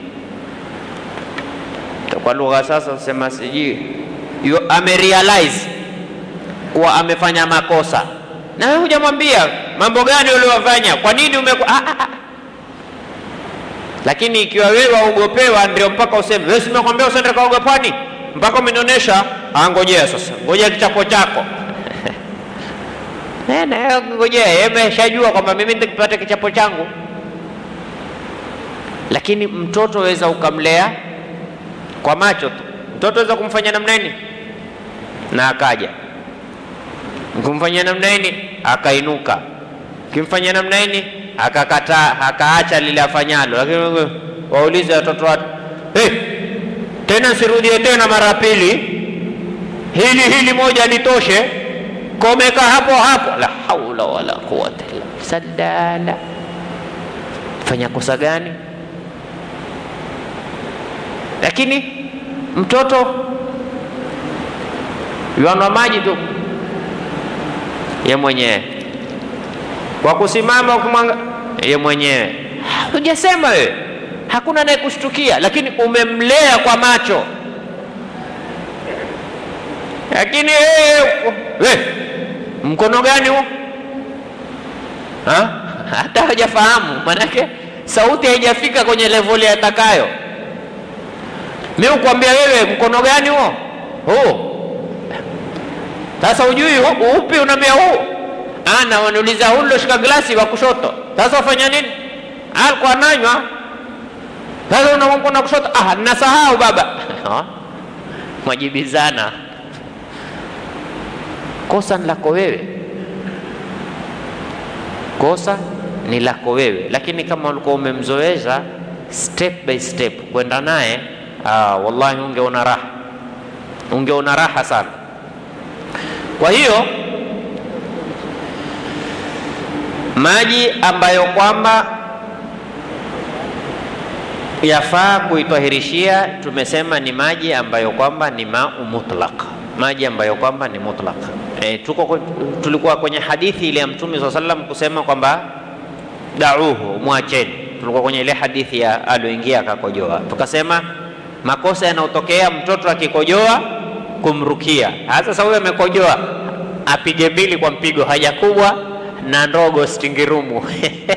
kwa lugha sasa sema sijui, amerealize kuwa amefanya makosa na wewe hujamwambia mambo gani uliowafanya, kwa nini umeku... ah, ah, ah. Lakini ikiwa wewe waogopewa, ndio mpaka useme wewe, simekwambia usiende kaoga pwani, mpaka umenionyesha. Ngojea sasa, ngojea kichapo chako ngojea. Yeye ameshajua kwamba mimi nikipata kichapo changu lakini mtoto weza ukamlea kwa macho tu. Mtoto weza kumfanya namna nini na akaja, kumfanyia namna nini akainuka, kimfanyia namna nini akakataa, akaacha lile afanyalo. Lakini waulize watoto watu hey, tena sirudie tena mara pili, hili hili moja litoshe, komeka hapo hapo. La haula wala quwwata illa sadala. Fanya kosa gani? Lakini mtoto yuanywa maji tu ye mwenyewe, kwa kusimama ukimwanga ye mwenyewe, hujasema wewe, hakuna anayekushtukia, lakini umemlea kwa macho. Lakini we mkono gani huo? Hata hajafahamu, manake sauti haijafika kwenye level yatakayo. Mimi ukwambia wewe, mkono gani huo? Huu sasa ujui upi unambia huu? Ana wanauliza huu loshika glasi wa kushoto. Sasa wafanya nini? Alikuwa ananywa. Sasa una mkono kushoto. Ah, nasahau baba. Mwajibizana. Kosa ni lako wewe, kosa ni lako wewe, lakini kama ulikuwa umemzoeza step by step kwenda naye, ah, wallahi ungeona raha, ungeona raha sana. Kwa hiyo maji ambayo kwamba yafaa kuitwahirishia, tumesema ni maji ambayo kwamba ni mau mutlaq, maji ambayo kwamba ni mutlaq. E, tuko tulikuwa kwenye hadithi ile ya Mtume swalla sallam kusema kwamba dauhu, mwacheni. Tulikuwa kwenye ile hadithi ya aloingia akakojoa, tukasema makosa yanayotokea mtoto akikojoa kumrukia. Sasa huyo amekojoa, apige mbili kwa mpigo, haja kubwa na ndogo stingirumu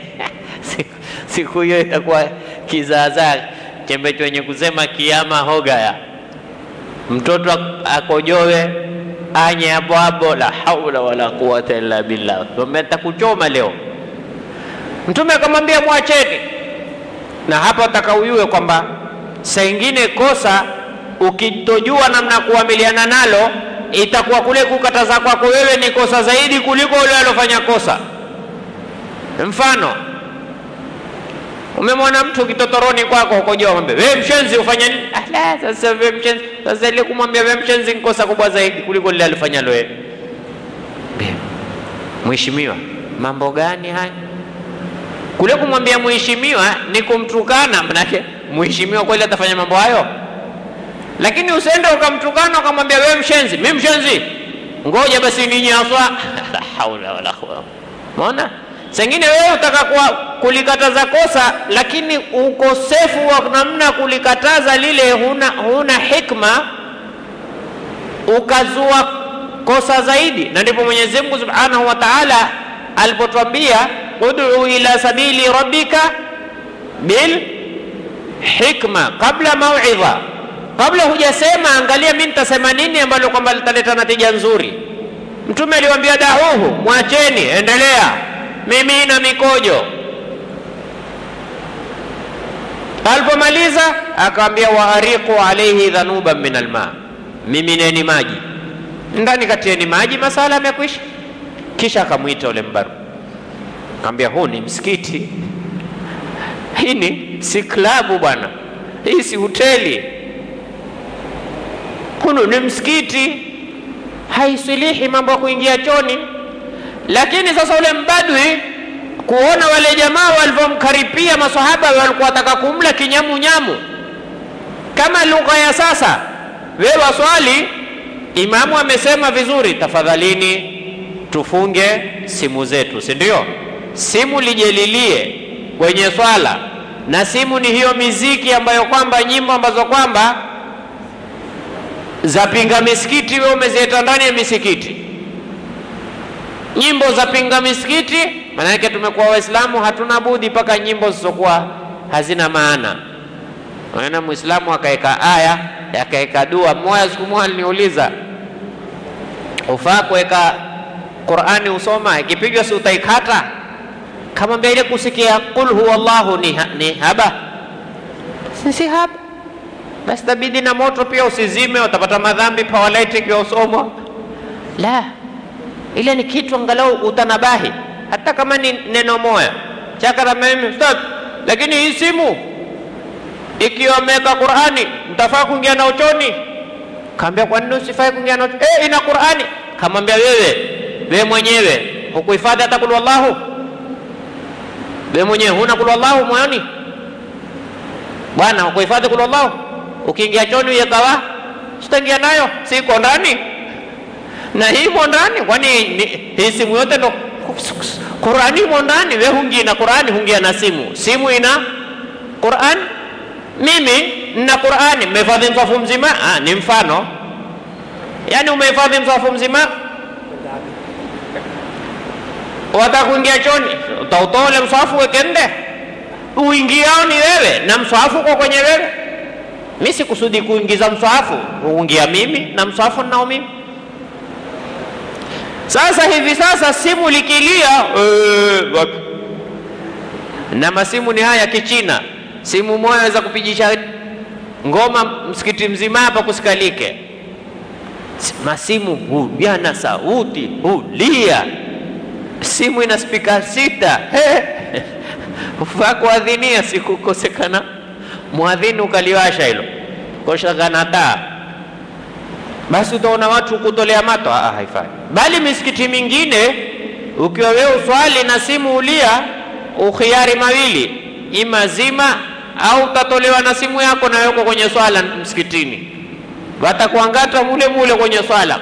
siku hiyo itakuwa kizaazaa chembecho wenye kusema kiama hogaya, mtoto akojoe anye hapo hapo, la haula wala quwata illa billah, takuchoma leo. Mtume akamwambia mwacheni, na hapa atakauyue kwamba saa ingine kosa ukitojua namna ya kuamiliana nalo itakuwa kule kukataza kwako wewe ni kosa zaidi kuliko yule alofanya kosa. Mfano, umemwona mtu kitotoroni kwako ukojoa, mwambie wewe mshenzi, ufanya nini? Ah, la, sasa wewe mshenzi. Sasa ile kumwambia wewe mshenzi ni kosa kubwa zaidi kuliko lile alifanyalo wewe. Mheshimiwa, mambo gani haya? Kule kumwambia mheshimiwa ni kumtukana, manake mheshimiwa kweli atafanya mambo hayo? Lakini usiende ukamtukana ukamwambia wewe mshenzi, mimi mshenzi, ngoja basi ninyaswa. la haula wala quwwata. Umeona? Sengine wewe utaka kuwa kulikataza kosa, lakini ukosefu wa namna kulikataza lile, huna, huna hikma, ukazua kosa zaidi. Na ndipo Mwenyezi Mungu Subhanahu wa Ta'ala alipotwambia ud'u ila sabili rabbika bil hikma kabla mauidha kabla hujasema, angalia mimi nitasema nini ambalo kwamba litaleta natija nzuri. Mtume aliwaambia dahuhu, mwacheni, endelea, mimi na mikojo. Alipomaliza akawambia waariqu alaihi dhanuban min alma, mimineni maji ndani, katieni maji, masala yamekwisha. Kisha akamwita ule mbaru, akamwambia huu ni msikiti, hii ni si klabu bwana, hii si hoteli hunu ni msikiti, haisilihi mambo ya kuingia choni. Lakini sasa ule mbadwi kuona wale jamaa walivyomkaripia masahaba, walikuwa wataka kumla kinyamunyamu, kama lugha ya sasa. We waswali, imamu amesema vizuri, tafadhalini tufunge simu zetu, si ndio? Simu lijelilie kwenye swala, na simu ni hiyo miziki ambayo kwamba nyimbo ambazo kwamba za pinga misikiti, wewe umezieta ndani ya misikiti. Nyimbo za pinga misikiti, maana yake tumekuwa Waislamu hatuna budi mpaka nyimbo zisizokuwa hazina maana. Maana Muislamu akaweka aya akaweka dua. Mmoja siku moja aliniuliza, ufaa kuweka Qur'ani usoma, ikipigwa si utaikata? Kamwambia ile kusikia qul huwallahu ni, ni haba si hapa basi tabidi na moto pia usizime, utapata madhambi powerlight ikiwa usomwa. La, ile ni kitu angalau utanabahi, hata kama ni neno moya chakara mimi stop. Lakini hii simu ikiwa ameweka Qur'ani, mtafaa kuingia na uchoni. Kaambia kwa nini usifai kuingia na uchoni? Eh, ina Qur'ani. Kamwambia wewe, wewe mwenyewe hukuhifadhi hata kul wallahu, wewe mwenyewe huna kul wallahu moyoni bwana, hukuhifadhi kul wallahu ukiingia choni uyekawa sitaingia nayo, siko ndani na hii imo ndani. Kwani hii simu yote ndo Qurani imo ndani? We hungia na Qurani, hungia na simu, simu ina Qurani. Mimi nina Qurani, mmehifadhi mswafu mzima. Ah, ni mfano, yaani umehifadhi mswafu mzima, wataka kuingia choni, utautoa ule mswafu wekende, uingiao ni wewe na mswafu uko kwenye wewe mi sikusudi kuingiza mswahafu kuingia mimi na mswahafu ninao mimi. Sasa hivi sasa simu likilia, ee, na masimu ni haya kichina, simu moja waweza kupigisha ngoma msikiti mzima hapa kusikalike. Masimu huyana sauti, hulia. Simu ina spika sita, ufaa kuadhinia sikukosekana mwadhini ukaliwasha hilo koshakana taa, basi utaona watu kutolea mato. Ah, haifai. Bali misikiti mingine ukiwa wewe uswali na simu ulia, ukhiari mawili, ima zima au utatolewa na simu yako na weko kwenye swala msikitini, watakuangata mule mule kwenye swala.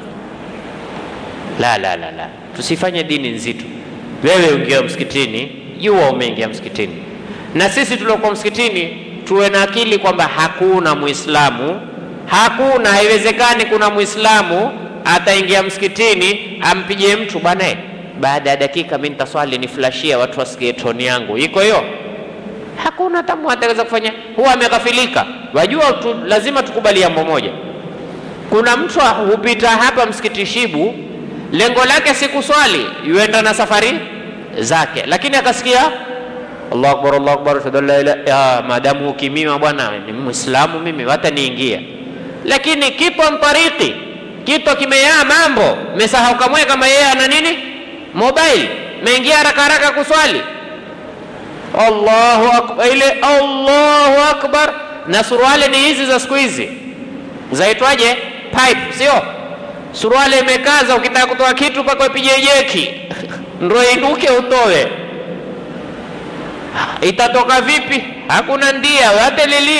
La, la, la, la, tusifanye dini nzito. Wewe ungia msikitini, jua umeingia msikitini, na sisi tuliokuwa msikitini tuwe na akili kwamba hakuna Muislamu, hakuna, haiwezekani kuna Muislamu ataingia msikitini ampige mtu bwana, baada ya dakika mimi nitaswali niflashia watu wasikie toni yangu, iko hiyo? Hakuna tamu ataweza kufanya, huwa ameghafilika. Wajua tu, lazima tukubali jambo moja, kuna mtu hupita hapa msikiti Shibu, lengo lake si kuswali, yuenda na safari zake, lakini akasikia Allahu akbar, Allahu akbar, ashhadu an la ilaha ya maadamu ukimima bwana, ni Muislamu mimi, hata niingia. Lakini kipo mtariki, kito kimeyaa mambo, mesahau kamwe kama yeye ana nini, mobile, meingia haraka haraka kuswali. Allahu akbar, ile Allahu akbar. Na suruali ni hizi za siku hizi zaitwaje, pipe, sio suruali imekaza, ukitaka kutoa kitu mpaka upige jeki ndo inuke utoe itatoka vipi? Hakuna ndia, watelilie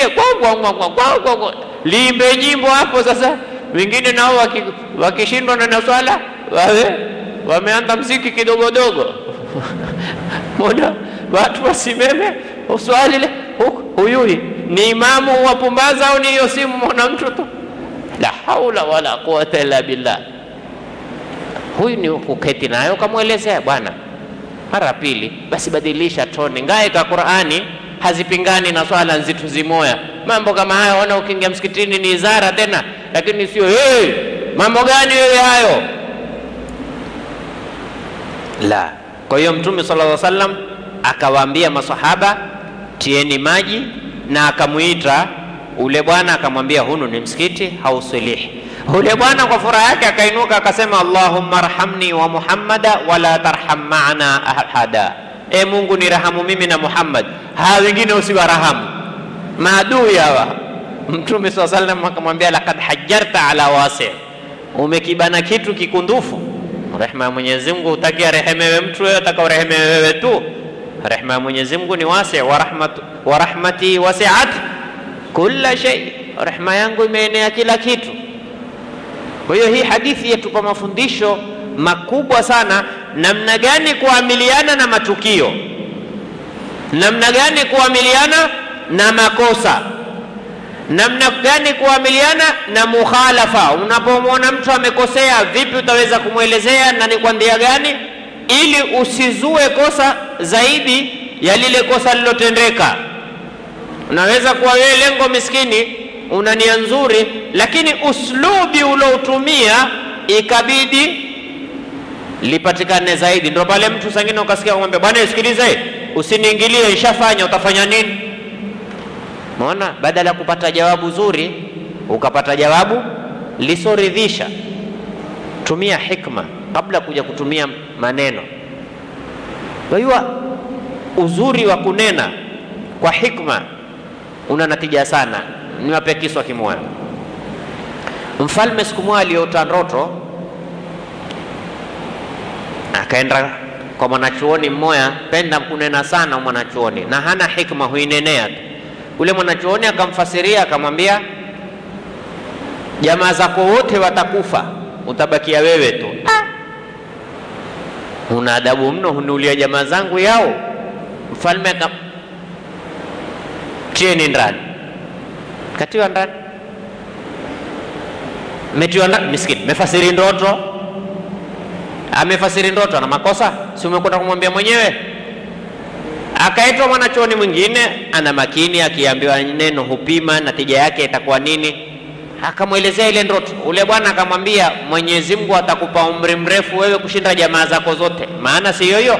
liimbe nyimbo hapo. Sasa wengine nao wakishindwa waki na swala wawe wameanza mziki kidogodogo moja watu wasimeme uswali le huyui ni imamu wapumbaza au ni hiyo simu mwana mtu tu? La haula wala quwata illa billah. Huyu ni kuketi nayo kamwelezea bwana mara pili, basi badilisha toni. Ngae ka Qur'ani hazipingani na swala nzitu zimoya. Mambo kama haya ona, ukiingia msikitini ni izara tena, lakini sio hey, mambo gani wewe hayo? La. Kwa hiyo Mtume sallallahu alaihi wasallam akawaambia masahaba tieni maji, na akamwita ule bwana akamwambia, hunu ni msikiti hausilihi Ule bwana kwa furaha yake akainuka akasema, Allahumma arhamni wa Muhammada wala tarham maana ahada, e Mungu ni rahamu mimi na Muhammad, hawa wengine usiwarahamu, maadui hawa. Mtume swalla sallam akamwambia, laqad hajjarta ala wasi, umekibana kitu kikundufu. Rehema ya Mwenyezi Mungu utakia rehemewe mtu wewe, ataka urehemewe wewe tu. Rehema ya Mwenyezi Mungu ni wasi, wa rahmatu wa rahmati wasi'at kulla shay, rehema yangu imeenea kila kitu. Kwa hiyo hii hadithi yatupa mafundisho makubwa sana, namna gani kuamiliana na matukio, namna gani kuamiliana na makosa, namna gani kuamiliana na mukhalafa. Unapomwona mtu amekosea, vipi utaweza kumwelezea na ni kwa njia gani, ili usizue kosa zaidi ya lile kosa lilotendeka. Unaweza kuwa wewe lengo miskini una nia nzuri, lakini uslubi uloutumia ikabidi lipatikane zaidi. Ndio pale mtu sangine ukasikia kumwambia, bwana, sikilize, usiniingilie, ishafanya, utafanya nini? Umeona, badala ya kupata jawabu zuri ukapata jawabu lisoridhisha. Tumia hikma kabla kuja kutumia maneno. Kwa hiyo uzuri wa kunena kwa hikma una natija sana. Niwape kiswa kimoya. Mfalme siku moja aliota ndoto, akaenda kwa mwanachuoni mmoja, penda kunena sana mwanachuoni, na hana hikma, huinenea tu. Ule mwanachuoni akamfasiria, akamwambia jamaa zako wote watakufa, utabakia wewe tu. Ah, una adabu mno, huniulia jamaa zangu yao. Mfalme akam tieni ndani, katiwa ndani, metiwa ndani. Miskini mefasiri ndoto, amefasiri ndoto, ana makosa? Si umekwenda kumwambia mwenyewe? Akaitwa mwanachuoni mwingine, ana makini, akiambiwa neno hupima na tija yake itakuwa nini akamwelezea ile ndoto. Ule bwana akamwambia, Mwenyezi Mungu atakupa umri mrefu wewe kushinda jamaa zako zote. Maana si hiyo,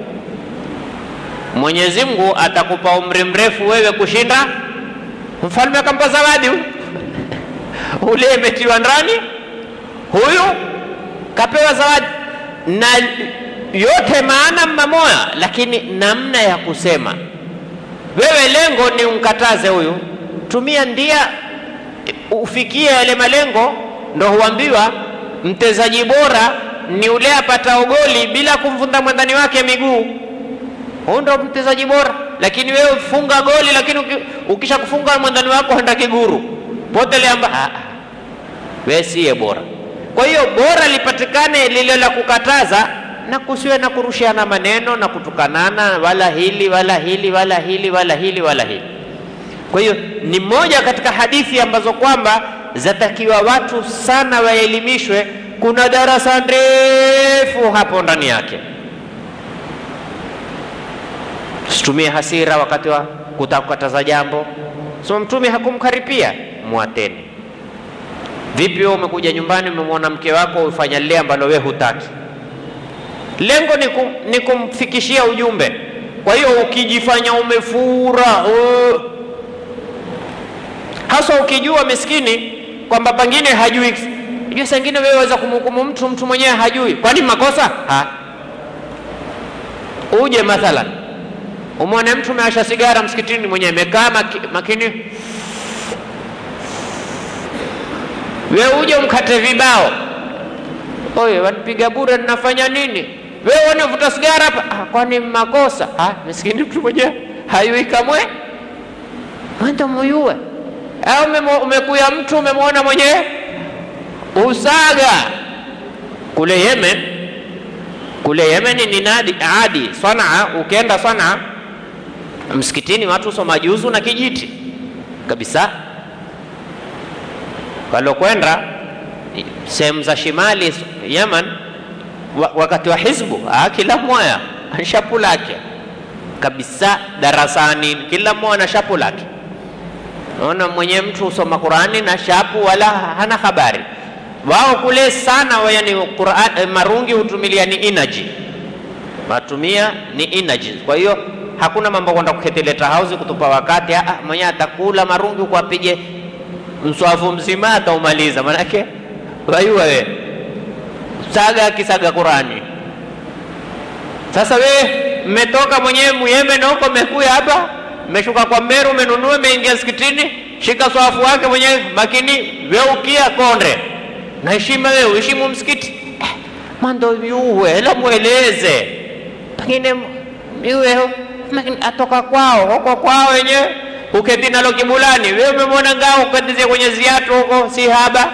Mwenyezi Mungu atakupa umri mrefu wewe kushinda. Mfalme akampa zawadi ule imetiwa ndani, huyu kapewa zawadi na yote, maana mmamoya, lakini namna ya kusema. Wewe lengo ni umkataze huyu, tumia ndia ufikie yale malengo, ndo huambiwa mtezaji bora ni ule apata goli bila kumvunda mwandani wake miguu. Huyu ndo mtezaji bora. Lakini wewe funga goli, lakini ukisha kufunga mwandani wako henda kiguru poteleamba, wewe siye bora. Kwa hiyo bora lipatikane lile la kukataza, na kusiwe na kurushiana maneno na kutukanana, wala hili wala hili wala hili wala hili wala hili. Kwa hiyo ni moja katika hadithi ambazo kwamba zatakiwa watu sana waelimishwe. Kuna darasa ndefu hapo ndani yake. Tusitumie hasira wakati wa kutakataza jambo. So Mtume hakumkaripia, mwateni. Vipi wewe umekuja nyumbani, umemwona mke wako ufanya lile ambalo wewe hutaki, lengo ni, kum, ni kumfikishia ujumbe. Kwa hiyo ukijifanya umefura uh, hasa ukijua miskini kwamba pengine hajui jua, saa ingine wewe waweza kumhukumu mtu mtu mwenyewe hajui. Kwani makosa ha? Uje mathalan umwone mtu umeasha sigara msikitini, mwenyewe amekaa maki, makini, wewe uje umkate vibao, oye, wanipiga bure, ninafanya nini? Wewe wanavuta sigara hapa, ah, kwani makosa ha? Miskini mtu mwenyewe hayui kamwe, mwenda muyue au umekuya mtu umemwona mwenyewe usaga kule Yemen, kule Yemen ni nadi adi Sanaa. Ukienda Sanaa msikitini, watu soma juzu na kijiti kabisa. Walokwenda sehemu za shimali Yemen wakati wa hizbu, kila mmoja shapu lake kabisa, darasani kila mmoja na shapu lake Naona mwenye mtu usoma Qurani na shapu wala hana habari. Wao kule sana wa yani Qur'an, marungi hutumilia ni energy, matumia ni energy. Kwa hiyo hakuna mambo kwenda kuketeleta house kutupa wakati. Ah, mwenye atakula marungi kuapige mswafu mzima ataumaliza, manake waiwa we saga akisaga Qurani. Sasa we mmetoka mwenyewe Muyembe na huko mmekuya hapa mmeshuka kwa Meru, umenunua, umeingia msikitini, shika swafu wake mwenyewe makini, weukia konde na heshima, wewe uheshimu msikiti eh, mando yuwe la mweleze, pengine yuwe atoka kwao huko kwao wenyewe, uketi nalo kibulani, wewe umemwona ngao ukatizie kwenye ziatu huko, si haba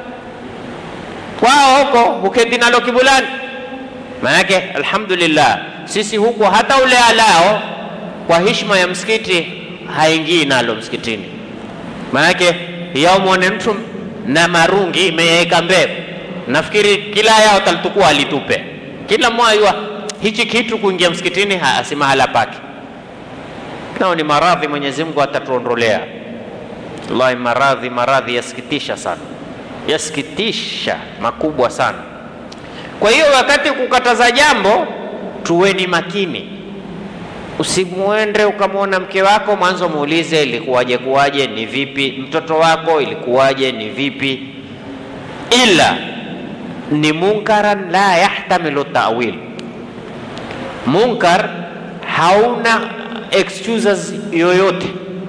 kwao huko, uketi nalo kibulani. Maanake alhamdulillah, sisi huko hata ule alao kwa heshima ya msikiti haingii nalo msikitini. Maanake yaumwone mtu na marungi imeweka mbele, nafikiri kila yao talitukua alitupe, kila mmoja hichi kitu kuingia msikitini si mahala pake. Nao ni maradhi, Mwenyezi Mungu atatuondolea. Wallahi, maradhi maradhi yasikitisha sana, yasikitisha makubwa sana. Kwa hiyo wakati kukataza jambo tuweni makini Usimuende ukamwona mke wako mwanzo muulize ilikuwaje kuwaje, ni vipi, mtoto wako ilikuwaje, ni vipi, ila ni munkaran la yahtamilu tawil. Munkar hauna excuses yoyote.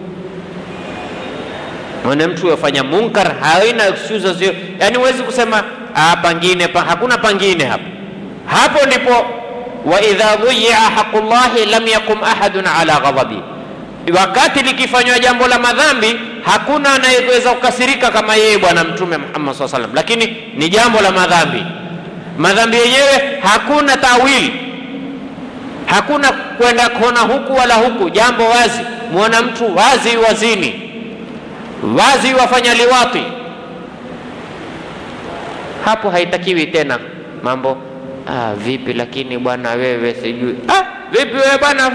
Mwana mtu yafanya munkar haina excuses yoyote, yani huwezi kusema ah, pangine pa, hakuna pangine hapo. Hapo ndipo wa idha dhuyi'a haqqullahi lam yakum ahadun ala ghadabi, wakati likifanywa jambo la madhambi hakuna anayeweza kukasirika kama yeye Bwana Mtume Muhammad SAW salam, lakini ni jambo la madhambi. Madhambi yenyewe hakuna tawili, hakuna kwenda kona huku wala huku, jambo wazi. Muona mtu wazi wazini, wazi wafanya liwati, hapo haitakiwi tena mambo ah, vipi lakini bwana wewe sijui ah, vipi wewe bwana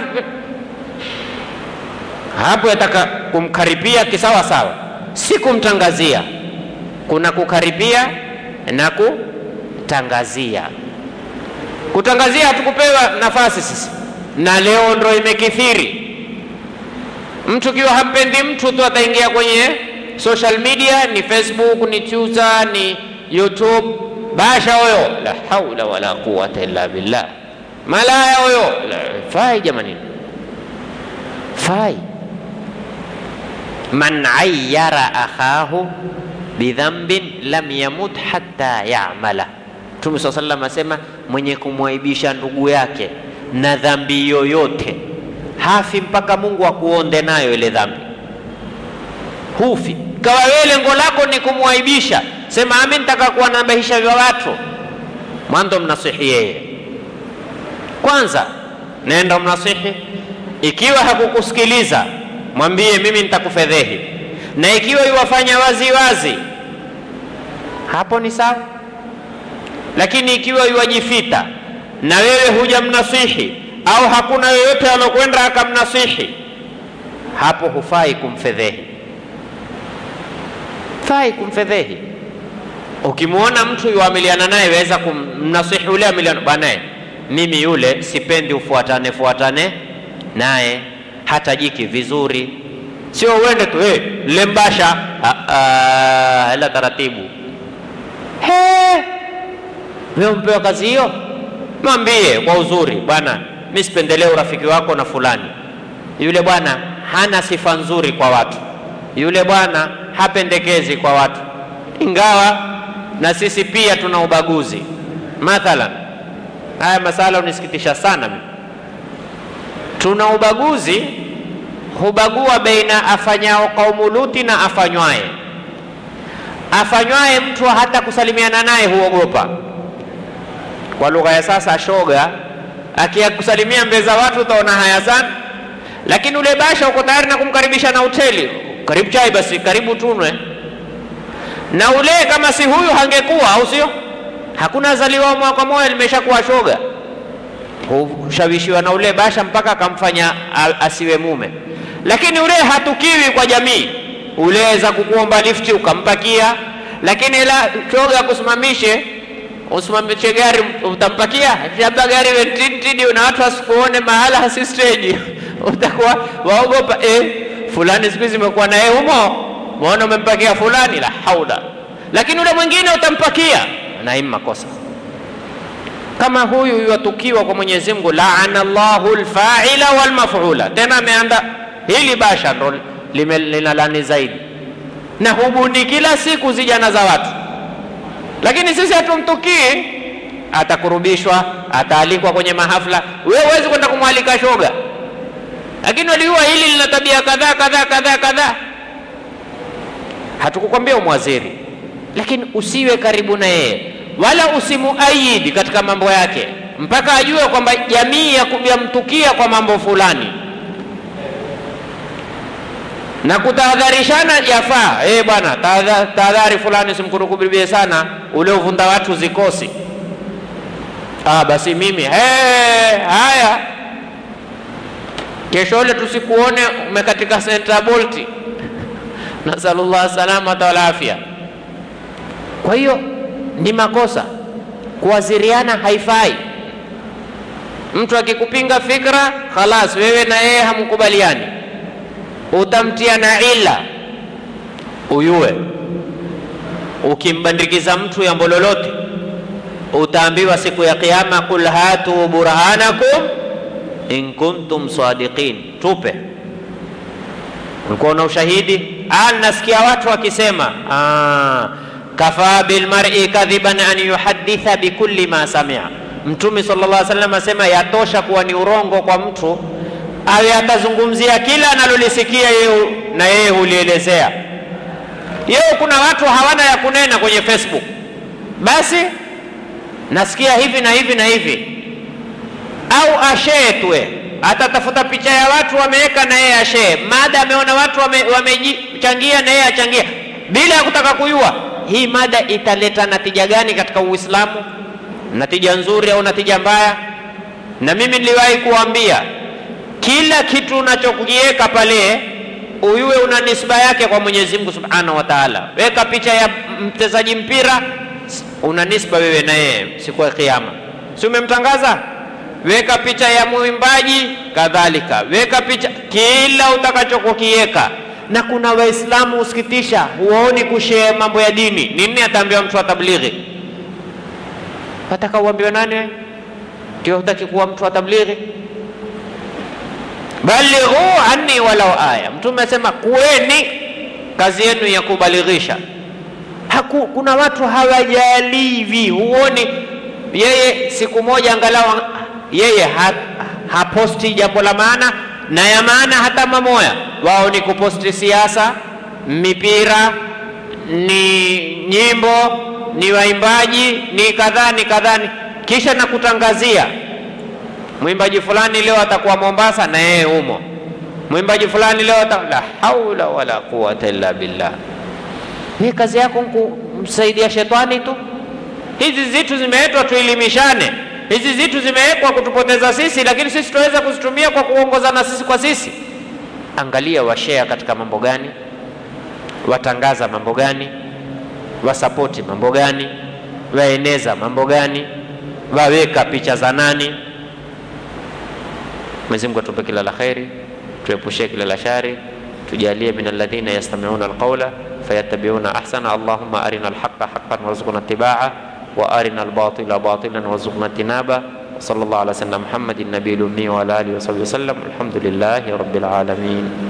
hapo yataka kumkaribia kisawa sawa, si kumtangazia. Kuna kukaribia na kutangazia. Kutangazia hatukupewa nafasi sisi, na leo ndo imekithiri. Mtu kiwa hampendi mtu tu ataingia kwenye social media, ni Facebook, ni Twitter, ni YouTube, basha huyo, la haula wala quwata illa billah, malaya huyo, fai jamani, fai man ayyara akhahu bidhambin lam yamut hatta ya'mala. Mtume saa sallam asema, mwenye kumwaibisha ndugu yake na dhambi yoyote hafi mpaka Mungu akuonde nayo ile dhambi, hufi. Kawa wewe lengo lako ni kumwaibisha, sema ami, nitaka kuwa nabahisha vya watu, mwanzo mnasihi yeye kwanza, nenda mnasihi. Ikiwa hakukusikiliza mwambie mimi nitakufedhehi, na ikiwa iwafanya wazi wazi, hapo ni sawa. Lakini ikiwa iwajifita na wewe hujamnasihi au hakuna yoyote alokwenda akamnasihi, hapo hufai kumfedhehi, fai kumfedhehi. Ukimwona mtu yuamiliana naye, weza kumnasihi ule amiliana, bwana, mimi yule sipendi ufuatane fuatane naye hata jiki vizuri, sio uende tu hey, lembasha hela taratibu. He, wewe umpewa kazi hiyo, mwambie kwa uzuri, bwana, mi sipendelee urafiki wako na fulani. Yule bwana hana sifa nzuri kwa watu, yule bwana hapendekezi kwa watu, ingawa na sisi pia tuna ubaguzi. Mathalan, haya masala unisikitisha sana mimi tuna ubaguzi, hubagua baina afanyao kaumu Luti na afanywaye. Afanywaye mtu hata kusalimiana naye huogopa. Kwa lugha ya sasa, shoga akiyakusalimia mbele za watu utaona haya sana, lakini ule basha uko tayari na kumkaribisha na hoteli, karibu chai, basi karibu tunwe. Na ule kama si huyu hangekuwa, au sio? Hakuna zaliwa mwaka moja limeshakuwa shoga hushawishiwa na ule basha mpaka akamfanya asiwe mume. Lakini ule hatukiwi kwa jamii, uleweza kukuomba lifti ukampakia, lakini ila shoga akusimamishe usimamishe gari utampakia, labda gari wetitidi na watu wasikuone mahala hasi stage utakuwa waogopa eh, fulani siku hizi imekuwa naye humo, maona umempakia fulani, la haula. Lakini ule mwingine utampakia, na hii makosa kama huyu yuatukiwa kwa Mwenyezi Mungu, laana Allahu alfa'ila wal maf'ula. Tena ameanda hili basha ndo linalani zaidi, na hubuni kila siku zijana za watu, lakini sisi hatumtukii. Atakurubishwa, ataalikwa kwenye mahafla, wewe huwezi kwenda kumwalika shoga, lakini walijua hili lina tabia kadhaa kadhaa kadhaa kadhaa. Hatukukwambia umwaziri, lakini usiwe karibu na yeye wala usimuayidi katika mambo yake mpaka ajue kwamba jamii yamtukia kwa mambo fulani, na kutahadharishana yafaa. Eh, bwana, tahadhari fulani, simkurukubibie sana ule uvunda watu zikosi. Ah, basi mimi hey, haya kesho ule tusikuone umekatika senta bolti, nasalullah salamata wal afya. Kwa hiyo ni makosa kuwaziriana, haifai. Mtu akikupinga fikra, khalas, wewe na yeye hamkubaliani, utamtia na ila uyue. Ukimbandikiza mtu jambo lolote, utaambiwa siku ya Kiyama, qul hatu burhanakum in kuntum sadiqin, tupe ulikuwa na ushahidi. Ah, nasikia watu wakisema ah, kafaa bilmar'i kadhiban an yuhadditha bikulli ma samia. Mtume sallallahu alaihi wasallam asema yatosha kuwa ni urongo kwa mtu awe atazungumzia kila analolisikia yeye na yeye hulielezea. Yeo kuna watu hawana ya kunena kwenye Facebook, basi nasikia hivi na hivi na hivi, au ashetwe atatafuta picha ya watu wameweka na yeye ashee, mada ameona watu wamechangia wame na yeye achangia, bila ya kutaka kujua hii mada italeta natija gani katika Uislamu, natija nzuri au natija mbaya. Na mimi niliwahi kuambia kila kitu unachokiweka pale uyuwe una nisba yake kwa Mwenyezi Mungu Subhanahu wa Ta'ala. Weka picha ya mchezaji mpira, una nisba wewe na yeye siku ya Kiyama, si umemtangaza? Weka picha ya mwimbaji kadhalika, weka picha kila utakachokukiweka. Na kuna Waislamu husikitisha, huwaoni kushare mambo ya dini. Nini ataambiwa mtu wa tablighi? Wataka uambiwe nani? Ndio hutaki kuwa mtu wa tablighi? Balighu anni walau aya. Mtume asema kuweni kazi yenu ya kubalighisha. Haku, kuna watu hawajalivi, huoni yeye siku moja angalau yeye ha, haposti jambo la maana na ya maana hata mamoya. Wao ni kuposti siasa, mipira, ni nyimbo, ni waimbaji, ni kadhaa ni kadhaa, kisha na kutangazia mwimbaji fulani leo atakuwa Mombasa na yeye humo, mwimbaji fulani leo ata... la haula wala quwata illa billah. Ni kazi yako kumsaidia shetani tu. Hizi zitu zimeletwa tuelimishane, hizi zitu zimewekwa kutupoteza sisi, lakini sisi tunaweza kuzitumia kwa kuongozana sisi kwa sisi. Angalia washea katika mambo gani, watangaza mambo gani, wasapoti mambo gani, waeneza mambo gani, waweka picha za nani Mwenyezi Mungu atupe kila la kheri, tuepushie kila la shari, tujalie min alladhina yastami'una alqawla fayattabi'una ahsana. Allahumma arina alhaqqa haqqan warzuqna ittibaa wa arina albatila batilan warzuqna tinaba. Sallallahu ala sayyidina Muhammadin nabiyil ummi wa ala alihi wa sahbihi wasallam. Alhamdulillahi rabbil alamin.